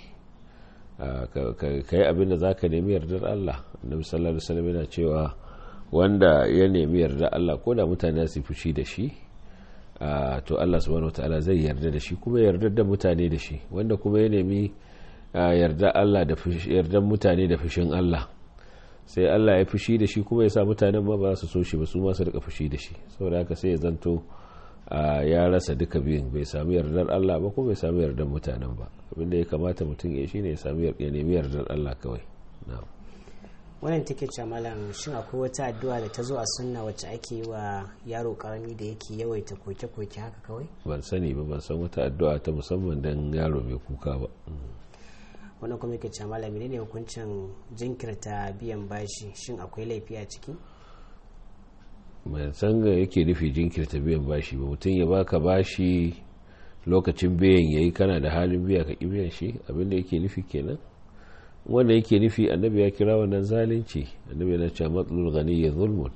ka yi abin da za ka nemi yardar Allah annabi sallallahu alaihi wasallam yana cewa wanda ya nemi yardar Allah ko da mutane su fushi da shi to Allah subhanahu wataala zai yarda da shi kuma yarda da mutane da shi wanda kuma ya nemi yarda Allah da yarda mutane da fushin Allah sai Allah ya fushi da shi kuma ya sa mutanen ma ba su so shi ba su ma su rika fushi da shi saboda haka sai ya zanto ya rasa duka biyun bai sami yardar Allah ba ko bai sami yardar mutanen ba abinda ya kamata mutum ya shi ne ya sami ya nemi yardar Allah kawai na'am wannan take ce malam shin akwai wata addu'a da ta zo a sunna wacce ake yi wa yaro karami da yake yawaita koke-koke haka kawai ban sani ba ban san wata addu'a ta musamman dan yaro mai kuka ba wannan kuma yake ce malam menene hukuncin jinkirta biyan bashi shin akwai laifi a ciki ban san ga yake nufi jinkirta biyan bashi ba mutum ya baka bashi lokacin biyan yayi kana da halin biya ka ki biyan shi abinda yake nufi kenan wanda yake nufi annabi ya kira wannan zalunci annabi yana cewa matsalul ghani ya zulmun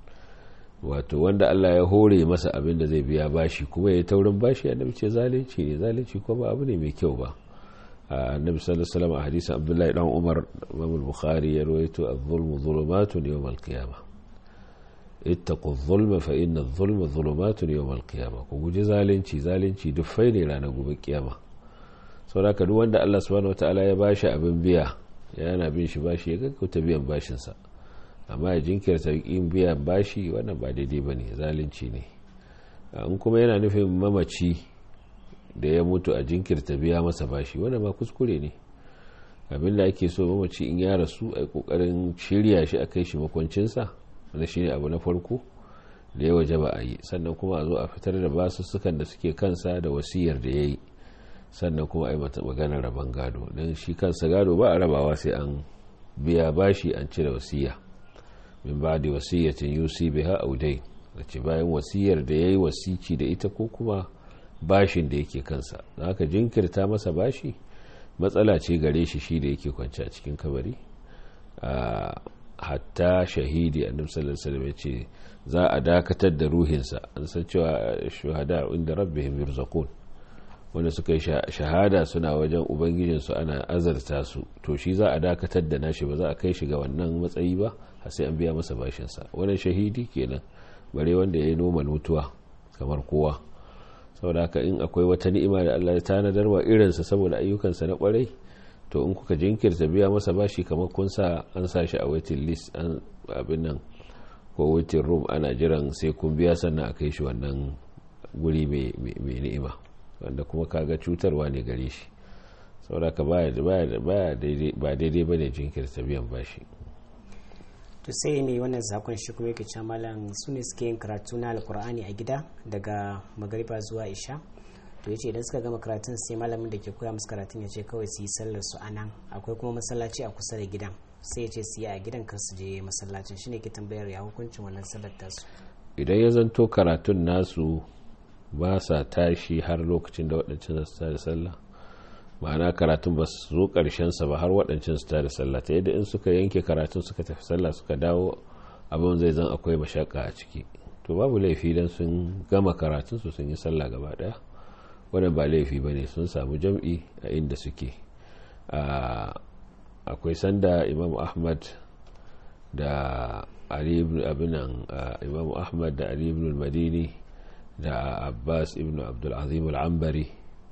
wato wanda Allah ya hore masa abin da zai biya bashi kuma ya taurin bashi annabi ce zalunci ne zalunci ko ba abu ne mai kyau ba annabi sallallahu alaihi wasallam a hadisin Abdullahi dan Umar Imam al-Bukhari ya rawaito az-zulmu zulumatun yawm al-qiyamah ittaqu adh-dhulma fa inna adh-dhulma dhulumatun yawm al-qiyamah ku guji zalunci zalunci dufai ne ranar gobe kiyama saboda duk wanda Allah subhanahu wataala ya bashi abin biya yana bin shi bashi ya gaggauta biyan bashinsa amma ya jinkirta yin biyan bashi wannan ba daidai ba ne zalunci ne in kuma yana nufin mamaci da ya mutu a jinkirta biya masa bashi wannan ma kuskure ne abin da ake so mamaci in ya rasu a kokarin shirya shi a kai shi makwancinsa wanda shine abu na farko da ya waje ba a yi sannan kuma a zo a fitar da basussukan da suke kansa da wasiyar da ya yi sannan kuma a yi mata maganar rabon gado don shi kansa gado ba a rabawa sai an biya bashi an cire wasiya min ba da wasiyyatin yusi biha audai da ce bayan wasiyar da ya yi wasici da ita ko kuma bashin da yake kansa da haka jinkirta masa bashi matsala ce gare shi shi da yake kwanci a cikin kabari hatta shahidi annabi sallallahu alaihi wasallam ya ce za a dakatar da ruhinsa an san cewa shuhada inda rabbihim yurzaqun wanda suka yi shahada suna wajen ubangijinsu ana azarta su to shi za a dakatar da nashi ba za a kai shi ga wannan matsayi ba har sai an biya masa bashinsa wannan shahidi kenan bare wanda ya yi noman mutuwa kamar kowa saboda haka in akwai wata ni'ima da Allah ya tanadar wa irinsa saboda ayyukansa na kwarai to in kuka jinkirta biya masa bashi kamar kun sa an sa shi a waiting list an abin nan ko waiting room ana jiran sai kun biya sannan a kai shi wannan guri mai ni'ima wanda kuma kaga cutarwa ne gare shi sauraka ba daidai ba ne jinkirta biyan bashi to sai mai wannan zakon shi kuma yake cewa malam su ne suke yin karatu na alkur'ani a gida daga magariba zuwa isha to yace idan suka gama karatun sai malamin da ke koya musu karatun ya ce kawai su yi sallar su anan akwai kuma masallaci a kusa da gidan sai ya ce su yi a gidan kar su je masallacin shine ke tambayar ya hukuncin wannan sallar tasu idan ya zanto karatun nasu ba sa tashi har lokacin da waɗancan su tada sallah ma'ana karatun ba su zo ƙarshensa ba har waɗancan su tada sallah ta yadda in suka yanke karatun suka tafi sallah suka dawo abin zai zan akwai mashaka a ciki to babu laifi dan sun gama karatun su sun yi sallah gaba ɗaya wannan ba laifi ba ne sun samu jam'i a inda suke akwai sanda imam ahmad da ali ibn abinan imam ahmad da ali ibn madini da abbas ibn abdulazim al'ambari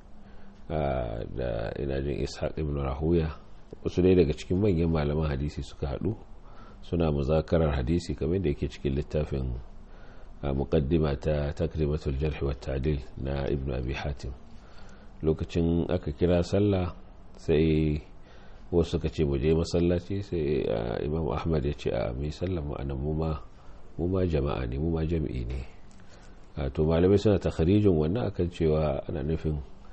da inajin ishaq ibn rahuya wasu dai daga cikin manyan malaman hadisi suka haɗu suna muzakarar hadisi kamar da yake cikin littafin muqaddima ta takrimatul jarh wa ta'dil na ibn abi hatim lokacin aka kira sallah sai wasu suka ce mu je masallaci sai imam ahmad ya ce a mai sallah mu anan mu ma jama'a ne mu ma jami'i ne to malamai suna takharijin wannan akan cewa ana nufin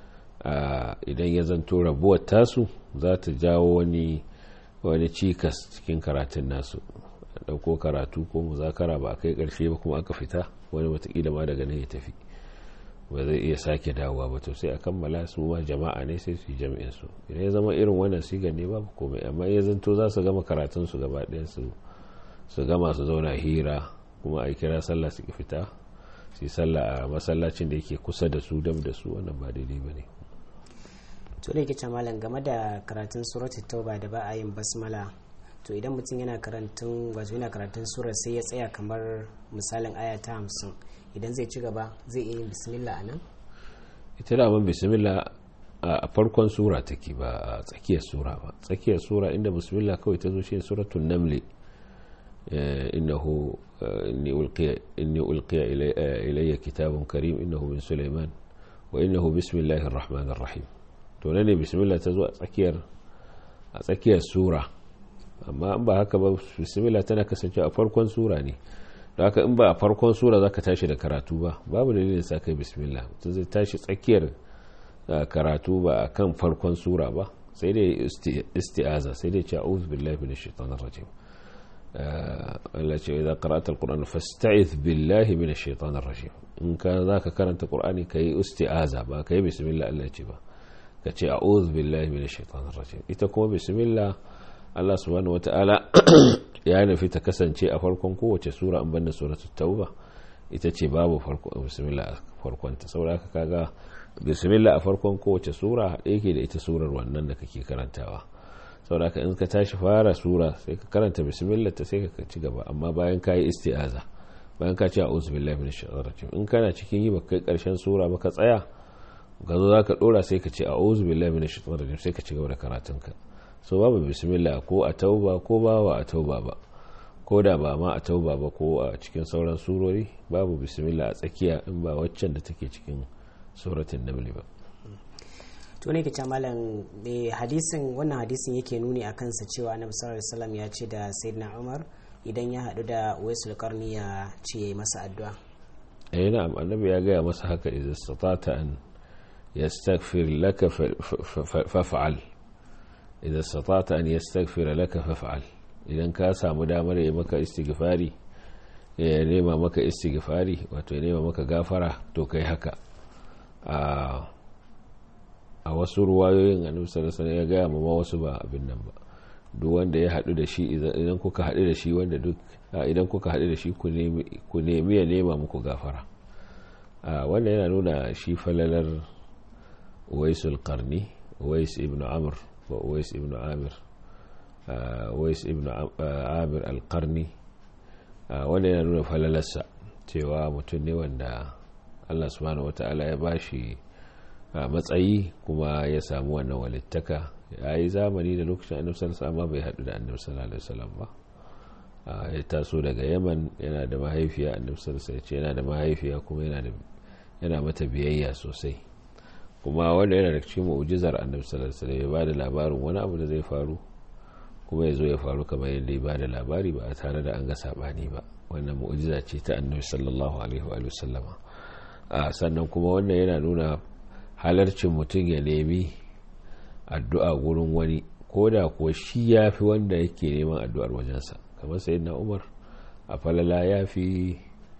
idan ya zanto rabuwar tasu za ta jawo wani wani cikas cikin karatun nasu dauko karatu ko muzakara ba a kai karshe ba kuma aka fita wani watakila ma daga nan ya tafi ba zai iya sake dawowa ba to sai a kammala su ma jama'a ne sai su yi jami'in su idan ya zama irin wannan sigar ne babu komai amma ya zanto za su gama karatun su gaba ɗayan su su gama su zauna hira kuma a kira sallah su ki fita su yi sallah a masallacin da yake kusa da su dam da su wannan ba daidai ba ne to da yake malam game da karatun suratul tauba da ba a yin basmala to idan mutum yana karantun wato yana karatun surar sai ya tsaya kamar misalin aya ta hamsin idan zai ci gaba zai iya yin bismillah a nan ita da man bismillah a farkon sura take ba a tsakiyar sura ba tsakiyar sura inda bismillah kawai ta zo shi suratul namli innahu inni ulqiya inni ulqiya ilayya kitabun karim innahu min sulaiman wa innahu bismillahir rahmanir rahim to ne bismillah ta zo a tsakiyar a tsakiyar sura amma in ba haka ba bismillah tana kasance a farkon sura ne da haka in ba a farkon sura zaka tashi da karatu ba babu dalilin sa kai bismillah mutum zai tashi tsakiyar karatu ba a kan farkon sura ba sai dai isti'aza sai dai ce a'udhu billahi minash shaitanir rajim Allah ce idza qara'ta al-qur'ana fasta'iz billahi minash shaitanir rajim in ka zaka karanta qur'ani kai isti'aza ba kai bismillah Allah ce ba ka ce a'udhu billahi minash shaitanir rajim ita kuma bismillah Allah subhanahu wata'ala ya nufi ta kasance a farkon kowace sura an banda suratul tauba ita ce babu farko bismillah a farkon ta saboda haka kaga bismillah a farkon kowace sura yake da ita surar wannan da kake karantawa saboda haka in ka tashi fara sura sai ka karanta bismillah ta sai ka ci gaba amma bayan ka yi isti'aza bayan ka ce a'udhu billahi minash shaitanir rajim in kana cikin yi baka kai karshen sura ba ka tsaya ka zo zaka dora sai ka ce a'udhu billahi minash shaitanir rajim sai ka ci gaba da karatunka so babu bismillah ko a tauba ko ba wa a tauba ba ko da ba ma a tauba ba ko a cikin sauran surori babu bismillah a tsakiya in ba waccan da take cikin suratun namli ba to ne kace malam hadisin wannan hadisin yake nuni a kansa cewa annabi sallallahu alaihi wasallam ya ce da sayyidina umar idan ya hadu da waisul qarni ya ce yayi masa addu'a eh na'am annabi ya gaya masa haka idza stata'ta an yastaghfir laka faf'al idan satata an yastaghfira laka faf'al idan ka samu damar ya maka istighfari ya nema maka istighfari wato ya nema maka gafara to kai haka a wasu ruwayoyin annabi sallallahu alaihi ya gaya ma wasu ba abin nan ba duk wanda ya hadu da shi idan kuka hadu da shi wanda duk idan kuka hadu da shi ku nemi ya nema muku gafara wannan yana nuna shi falalar waisul qarni wais ibn amr wa Uwais ibn Amir Uwais ibn Amir al-Qarni wanda yana nuna falalarsa cewa mutum ne wanda Allah subhanahu wata'ala ya bashi matsayi kuma ya samu wannan walittaka ya yi zamani da lokacin annabi sallallahu amma bai haɗu da annabi sallallahu alaihi wasallam ba ya taso daga yaman yana da mahaifiya annabi sallallahu alaihi yana da mahaifiya kuma yana mata biyayya sosai kuma wanda yana da cikin mu'jizar annabi sallallahu alaihi wasallam ya bada labarin wani abu da zai faru kuma ya zo ya faru kamar yadda ya bada labari ba tare da an ga sabani ba wannan mu'jiza ce ta annabi sallallahu alaihi wa sallama a sannan kuma wannan yana nuna halarcin mutum ya nemi addu'a gurin wani ko da kuwa shi ya fi wanda yake neman addu'ar wajensa kamar sayyidina umar a falala ya fi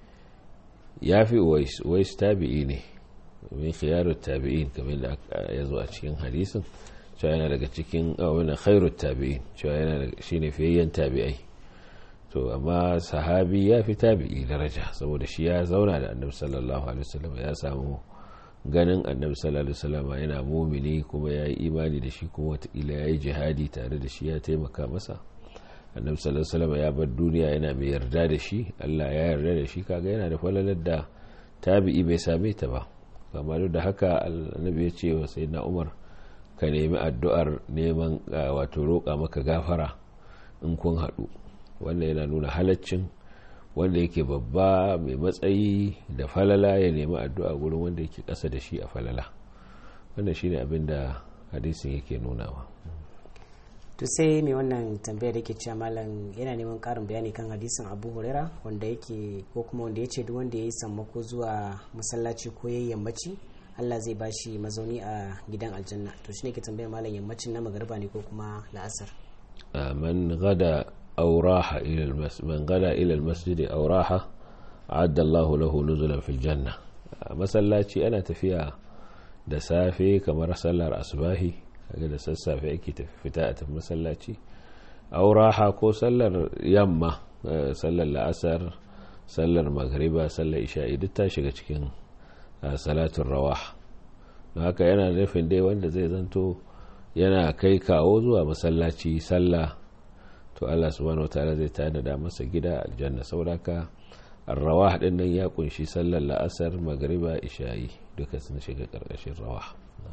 ya fi uwais tabi'i ne min khiyarut tabi'in kamar da ya zo a cikin hadisin cewa yana daga cikin wani khairut tabi'in cewa yana shine fiyayyen tabi'ai to amma sahabi ya fi tabi'i daraja saboda shi ya zauna da annabi sallallahu alaihi wasallam ya samu ganin annabi sallallahu alaihi wasallam yana mumini kuma ya yi imani da shi kuma watakila ya yi jihadi tare da shi ya taimaka masa annabi sallallahu alaihi wasallam ya bar duniya yana mai yarda da shi Allah ya yarda da shi kaga yana da falalar da tabi'i bai same ta ba kamar da haka annabi ya ce wa sayyidina Umar ka nemi addu'ar neman wato roƙa maka gafara in kun haɗu wannan yana nuna halaccin wanda yake babba mai matsayi da falala ya nemi addu'a gurin wanda yake ƙasa da shi a falala wannan shine abin da hadisin yake nunawa to sai mai wannan tambayar da ke cewa malam yana neman karin bayani kan hadisin abu huraira wanda yake ko kuma wanda ya ce duk wanda ya yi sammako zuwa masallaci ko ya yammaci allah zai ba shi mazauni a gidan aljanna to shi ne ke tambayar malam yammacin na magariba ne ko kuma la'asar man gada aw raha ila man gada ila almasjid aw raha a'adda Allahu lahu nuzulan fil janna masallaci ana tafiya da safe kamar sallar asbahi kaga da sassafe ake fita a tafi masallaci auraha ko sallar yamma sallar la'asar sallar magriba sallar isha'i duk ta shiga cikin salatun rawah don haka yana nufin dai wanda zai zanto yana kai kawo zuwa masallaci sallah to Allah subhanahu wataala zai tanada masa gida aljanna sauraka rawah din nan ya kunshi sallar la'asar magriba isha'i duka sun shiga karkashin rawah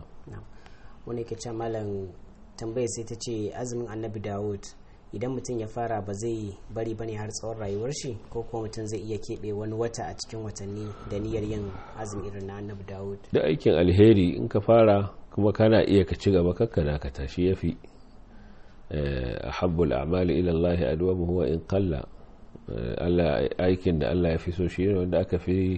wani ke ce malam tambaya sai ta ce azumin annabi dawud idan mutum ya fara ba zai bari bane har tsawon rayuwar shi ko kuma mutum zai iya keɓe wani wata a cikin watanni da niyyar yin azumi irin na annabi dawud da aikin alheri in ka fara kuma kana iya ka ci gaba kakka da ka tashi ya fi ahabbul a'mali ila Allah adwamu huwa in qalla Allah aikin da Allah ya fi so shi ne wanda aka fi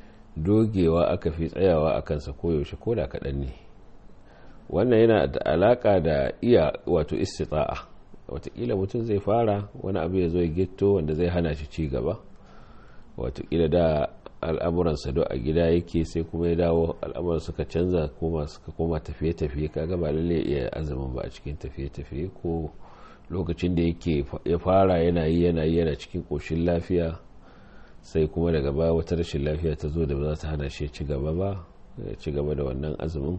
dogewa aka fi tsayawa a kansa koyaushe ko da kaɗan ne wannan yana da alaka da iya wato istita'a watakila mutum zai fara wani abu ya zo ya gitto wanda zai hana shi ci gaba watakila da al'amuransa do a gida yake sai kuma ya dawo al'amuran suka canza koma suka koma tafiye-tafiye kaga ba lalle iya azumin ba a cikin tafiye-tafiye ko lokacin da yake ya fara yana yi yana yi yana cikin koshin lafiya sai kuma daga baya wata rashin lafiya ta zo da ba za ta hana shi ci gaba ba ya ci gaba da wannan azumin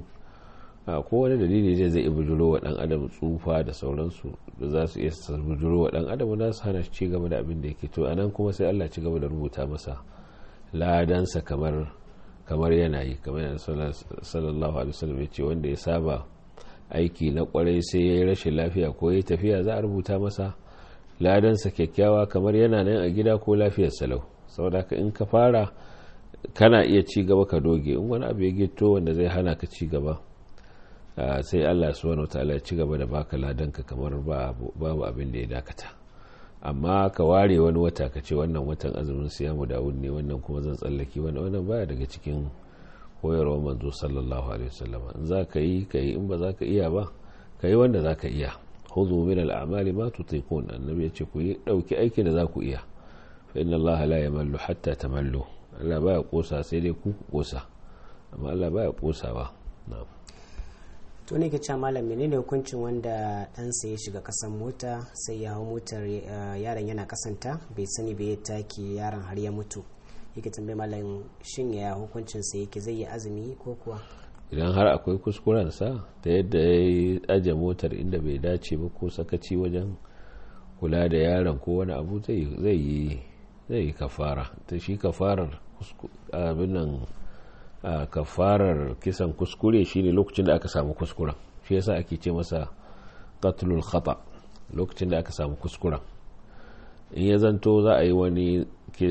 a kowane dalili zai zai bujuro wa dan adam tsufa da sauransu da za su iya bujuro wa dan adam za su hana ci gaba da abin da yake to anan kuma sai Allah ci gaba da rubuta masa ladansa kamar kamar yana yi kamar yana sallallahu alaihi wasallam ya ce wanda ya saba aiki na kwarai sai ya yi rashin lafiya ko ya tafiya za a rubuta masa ladansa kyakkyawa kamar yana nan a gida ko lafiyar salau saboda in ka fara kana iya ci gaba ka doge in wani abu ya gito wanda zai hana ka ci gaba sai Allah subhanahu wataala ya ci gaba da baka ladanka kamar babu abin da ya dakata amma ka ware wani wata ka ce wannan watan azumin siyamu dawud ne wannan kuma zan tsallaki wannan wannan baya daga cikin koyarwar manzo sallallahu alaihi wasallam in za ka yi ka yi in ba za ka iya ba ka yi wanda za ka iya khudhu min al-a'mali ma tutiqun annabi ya ce ku yi dauki aikin da za ku iya fa inna Allah la yamallu hatta tamallu Allah baya kosa sai dai ku kosa amma Allah baya kosawa na'am to ne ke cewa malam menene hukuncin wanda ɗansa ya shiga kasan mota sai ya hau motar yaron yana kasanta bai sani bai take yaron har ya mutu yake tambayi malam shin ya hukuncin sa yake zai yi azumi ko kuwa idan har akwai kuskuren sa ta yadda ya yi aje motar inda bai dace ba ko sakaci wajen kula da yaron ko wani abu zai yi zai yi kafara ta shi kafarar abin nan a kafarar kisan kuskure shine lokacin da aka samu kuskuren shi yasa ake ce masa qatlul khata lokacin da aka samu kuskuren in ya zanto za a yi wani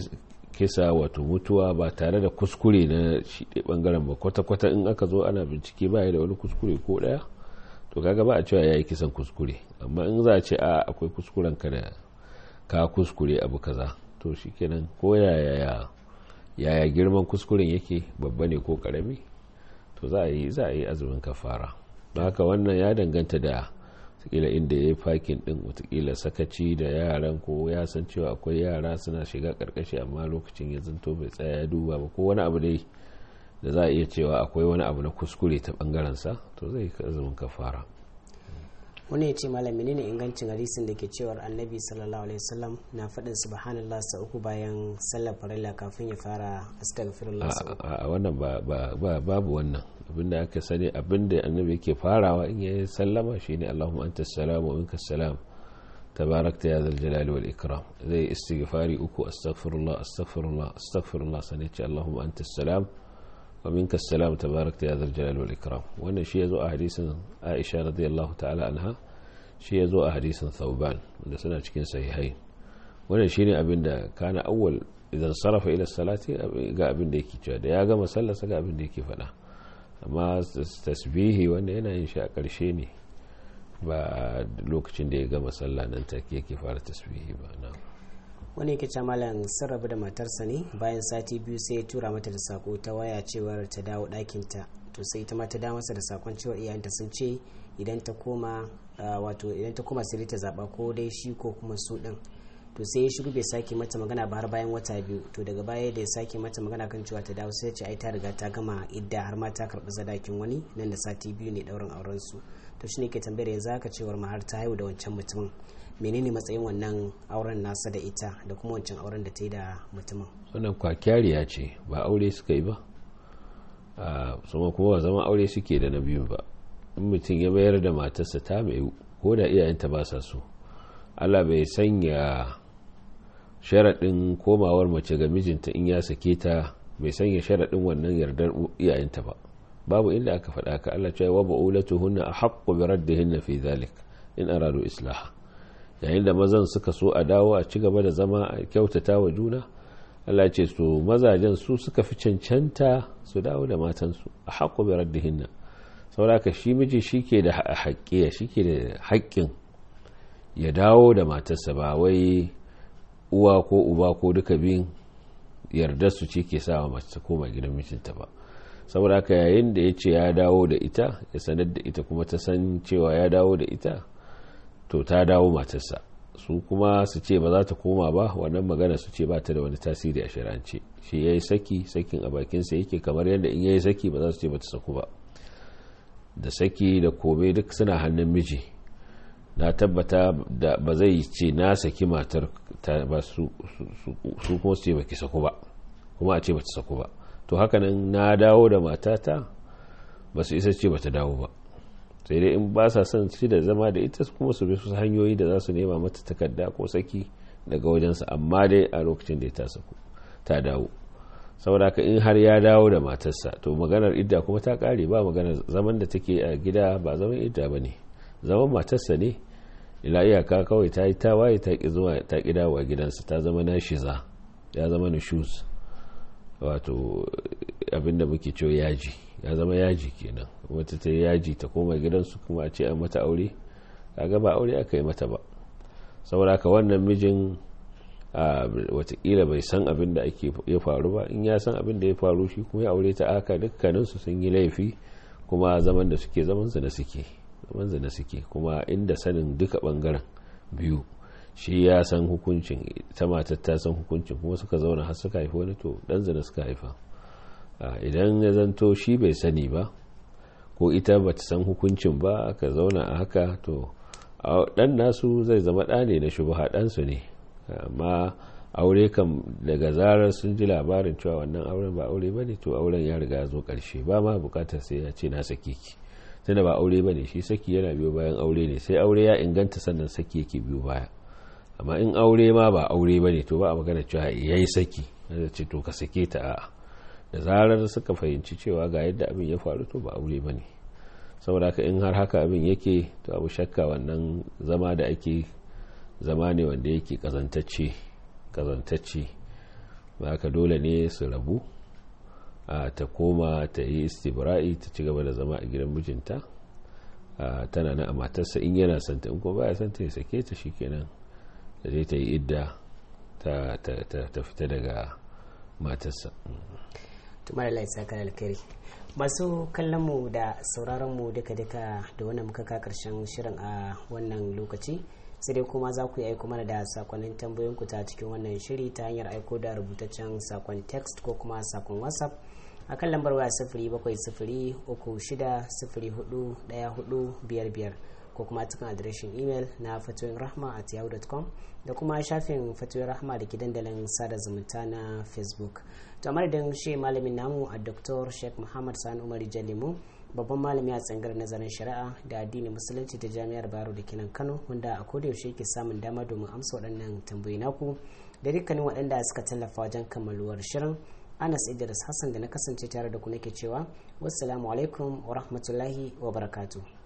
kisa wato mutuwa ba tare da kuskure na shi bangaren ba kwata-kwata in aka zo ana bincike ba da wani kuskure ko daya to kaga ba a cewa ya yi kisan kuskure amma in za a ce a akwai kuskuren ka da ka kuskure abu kaza to shikenan ko yaya yaya girman kuskuren yake babba ne ko karami to za a yi za a yi azumin kafara don haka wannan ya danganta da watakila inda ya yi fakin din watakila sakaci da yaran ko ya san cewa akwai yara suna shiga karkashi amma lokacin ya zanto bai tsaya ya duba ba ko wani abu dai da za a iya cewa akwai wani abu na kuskure ta bangaren sa to zai azumin kafara wani ya ce malam menene ingancin hadisin da ke cewar annabi sallallahu alaihi wasallam na faɗin subhanallah sa uku bayan sallar farilla kafin ya fara astaghfirullah sa uku a wannan ba babu wannan abinda aka sani abinda annabi yake farawa in yayi sallama shine allahumma antas salam wa minkas salam tabarakta ya zal jalali wal ikram zai istighfari uku astaghfirullah astaghfirullah astaghfirullah sane ce allahumma antas salam wa minkas salam tabarakta ya zal jalali wal ikram wannan shi yazo a hadisin Aisha radiyallahu ta'ala anha shi yazo a hadisin Thauban wanda suna cikin sahihai wannan shine abinda kana awwal idan sarafa ila salati ga abinda yake cewa da ya gama sallarsa ga abinda yake faɗa amma tasbihi wanda yana yin shi a ƙarshe ne ba lokacin da ya gama sallah nan take yake fara tasbihi ba na wani yake ce malam sun rabu da matarsa ne bayan sati biyu sai ya tura mata da sako ta waya cewar ta dawo ɗakinta to sai ita ma ta dawo masa da sakon cewar iyayenta sun ce idan ta koma wato idan ta koma sai ta zaba ko dai shi ko kuma su din to sai ya shigo bai sake mata magana ba har bayan wata biyu to daga baya da ya sake mata magana kan cewa ta dawo sai ya ce ai ta riga ta gama idda har ma ta karbi sadakin wani nan da sati biyu ne daurin auren su to shine ke tambayar yanzu haka cewar ma har ta haihu da wancan mutumin menene matsayin wannan auren nasa da ita da kuma wancan auren da ta yi da mutumin wannan kwakyariya ce ba aure suka yi ba a kuma zama aure suke da na biyun ba in mutum ya mayar da matarsa ta mai ko da iyayenta ba sa so allah bai sanya sharaɗin komawar mace ga mijinta in ya sake ta bai sanya sharaɗin wannan yardar iyayenta ba babu inda aka faɗa ka allah cewa wa ba'ulatu hunna a haƙƙo bi raddihinna fi zalik in aradu islaha yayin da mazan suka so a dawo a ci gaba da zama a kyautata wa juna Allah ce su mazajen su suka fi cancanta su dawo da matansu a haƙo bai raddihinna sauraka shi miji shi ke da haƙƙiya shi ke da haƙƙin ya dawo da matarsa ba wai uwa ko uba ko duka biyun yarda su ce ke sa mace ta koma gidan mijinta ba saboda haka yayin da ya ce ya dawo da ita ya sanar da ita kuma ta san cewa ya dawo da ita to ta dawo matarsa su kuma su ce ba za ta koma ba wannan magana su ce ba ta da wani tasiri a shirance shi ya yi saki sakin a bakinsa yake kamar yadda in ya yi saki ba za su ce ba ta saku ba da saki da kome duk suna hannun miji na tabbata da ba zai ce na saki matar ta ba su kuma su ce ba ki saku ba kuma a ce ba ta saku ba to hakanan na dawo da matata ba su isa ce ba ta dawo ba sai dai in ba sa son ci da zama da ita kuma su bi su hanyoyi da za su nema mata takarda ko saki daga wajensa amma dai a lokacin da ta saku ta dawo saboda haka in har ya dawo da matarsa to maganar idda kuma ta kare ba maganar zaman da take a gida ba zaman idda ba ne zaman matarsa ne ila iyaka kawai ta yi tawaye ta ki zuwa ta ki dawo a gidansa ta zama na shiza ya zama na shoes wato abinda muke cewa yaji ya zama yaji kenan wata ta yaji ta koma gidansu kuma a ce an mata aure kaga ba aure aka yi mata ba saboda haka wannan mijin watakila bai san abin da ake ya faru ba in ya san abin da ya faru shi kuma ya aure ta aka dukkaninsu sun yi laifi kuma zaman da suke zaman zina suke zaman zina suke kuma inda sanin duka bangaren biyu shi ya san hukuncin ta matar ta san hukuncin kuma suka zauna har suka haifi wani to dan zina suka haifa idan ya zanto shi bai sani ba ko ita ba ta san hukuncin ba aka zauna a haka to dan nasu zai zama ɗa ne na shubha ɗansu ne amma aure kam daga zarar sun ji labarin cewa wannan auren ba aure ba ne to auren ya riga zo ƙarshe ba ma bukatar sai ya ce na sake ki tunda ba aure ba ne shi saki yana biyo bayan aure ne sai aure ya inganta sannan saki yake biyo baya amma in aure ma ba aure ba ne to ba a magana cewa ya yi saki da ce to ka sake ta a'a da zarar suka fahimci cewa ga yadda abin ya faru to ba aure ba ne saboda haka in har haka abin yake to abu shakka wannan zama da ake zama ne wanda yake kazantacce kazantacce ba ka dole ne su rabu a ta koma ta yi istibra'i ta ci gaba da zama a gidan mijinta tana na a matarsa in yana santa in kuma baya santa ya sake ta shikenan da zai ta yi idda ta fita daga matarsa tumar Allah ya saka alkhairi masu kallon mu da sauraron mu duka duka da wannan muka ka karshen shirin a wannan lokaci sai dai kuma za ku yi aiko mana da sakonnin tambayoyin ku ta cikin wannan shiri ta hanyar aiko da rubutaccen sakon text ko kuma sakon whatsapp a kan lambar waya sifiri bakwai sifiri uku shida sifiri hudu daya hudu biyar biyar ko kuma cikin adireshin imel na fatoyin rahma at yahoo.com da kuma shafin fatoyin rahma da ke dandalin sada zumunta na facebook to a madadin shi malamin namu a dr sheikh muhammad sani umar jalimu babban malami a tsangar nazarin shari'a da addini musulunci ta jami'ar baro da kinan kano wanda a kodayaushe ke samun dama domin amsa waɗannan tambayi naku da dukkanin waɗanda suka tallafa wajen kammaluwar shirin anas idris hassan da na kasance tare da ku nake cewa wassalamu alaikum wa rahmatullahi wa barakatuh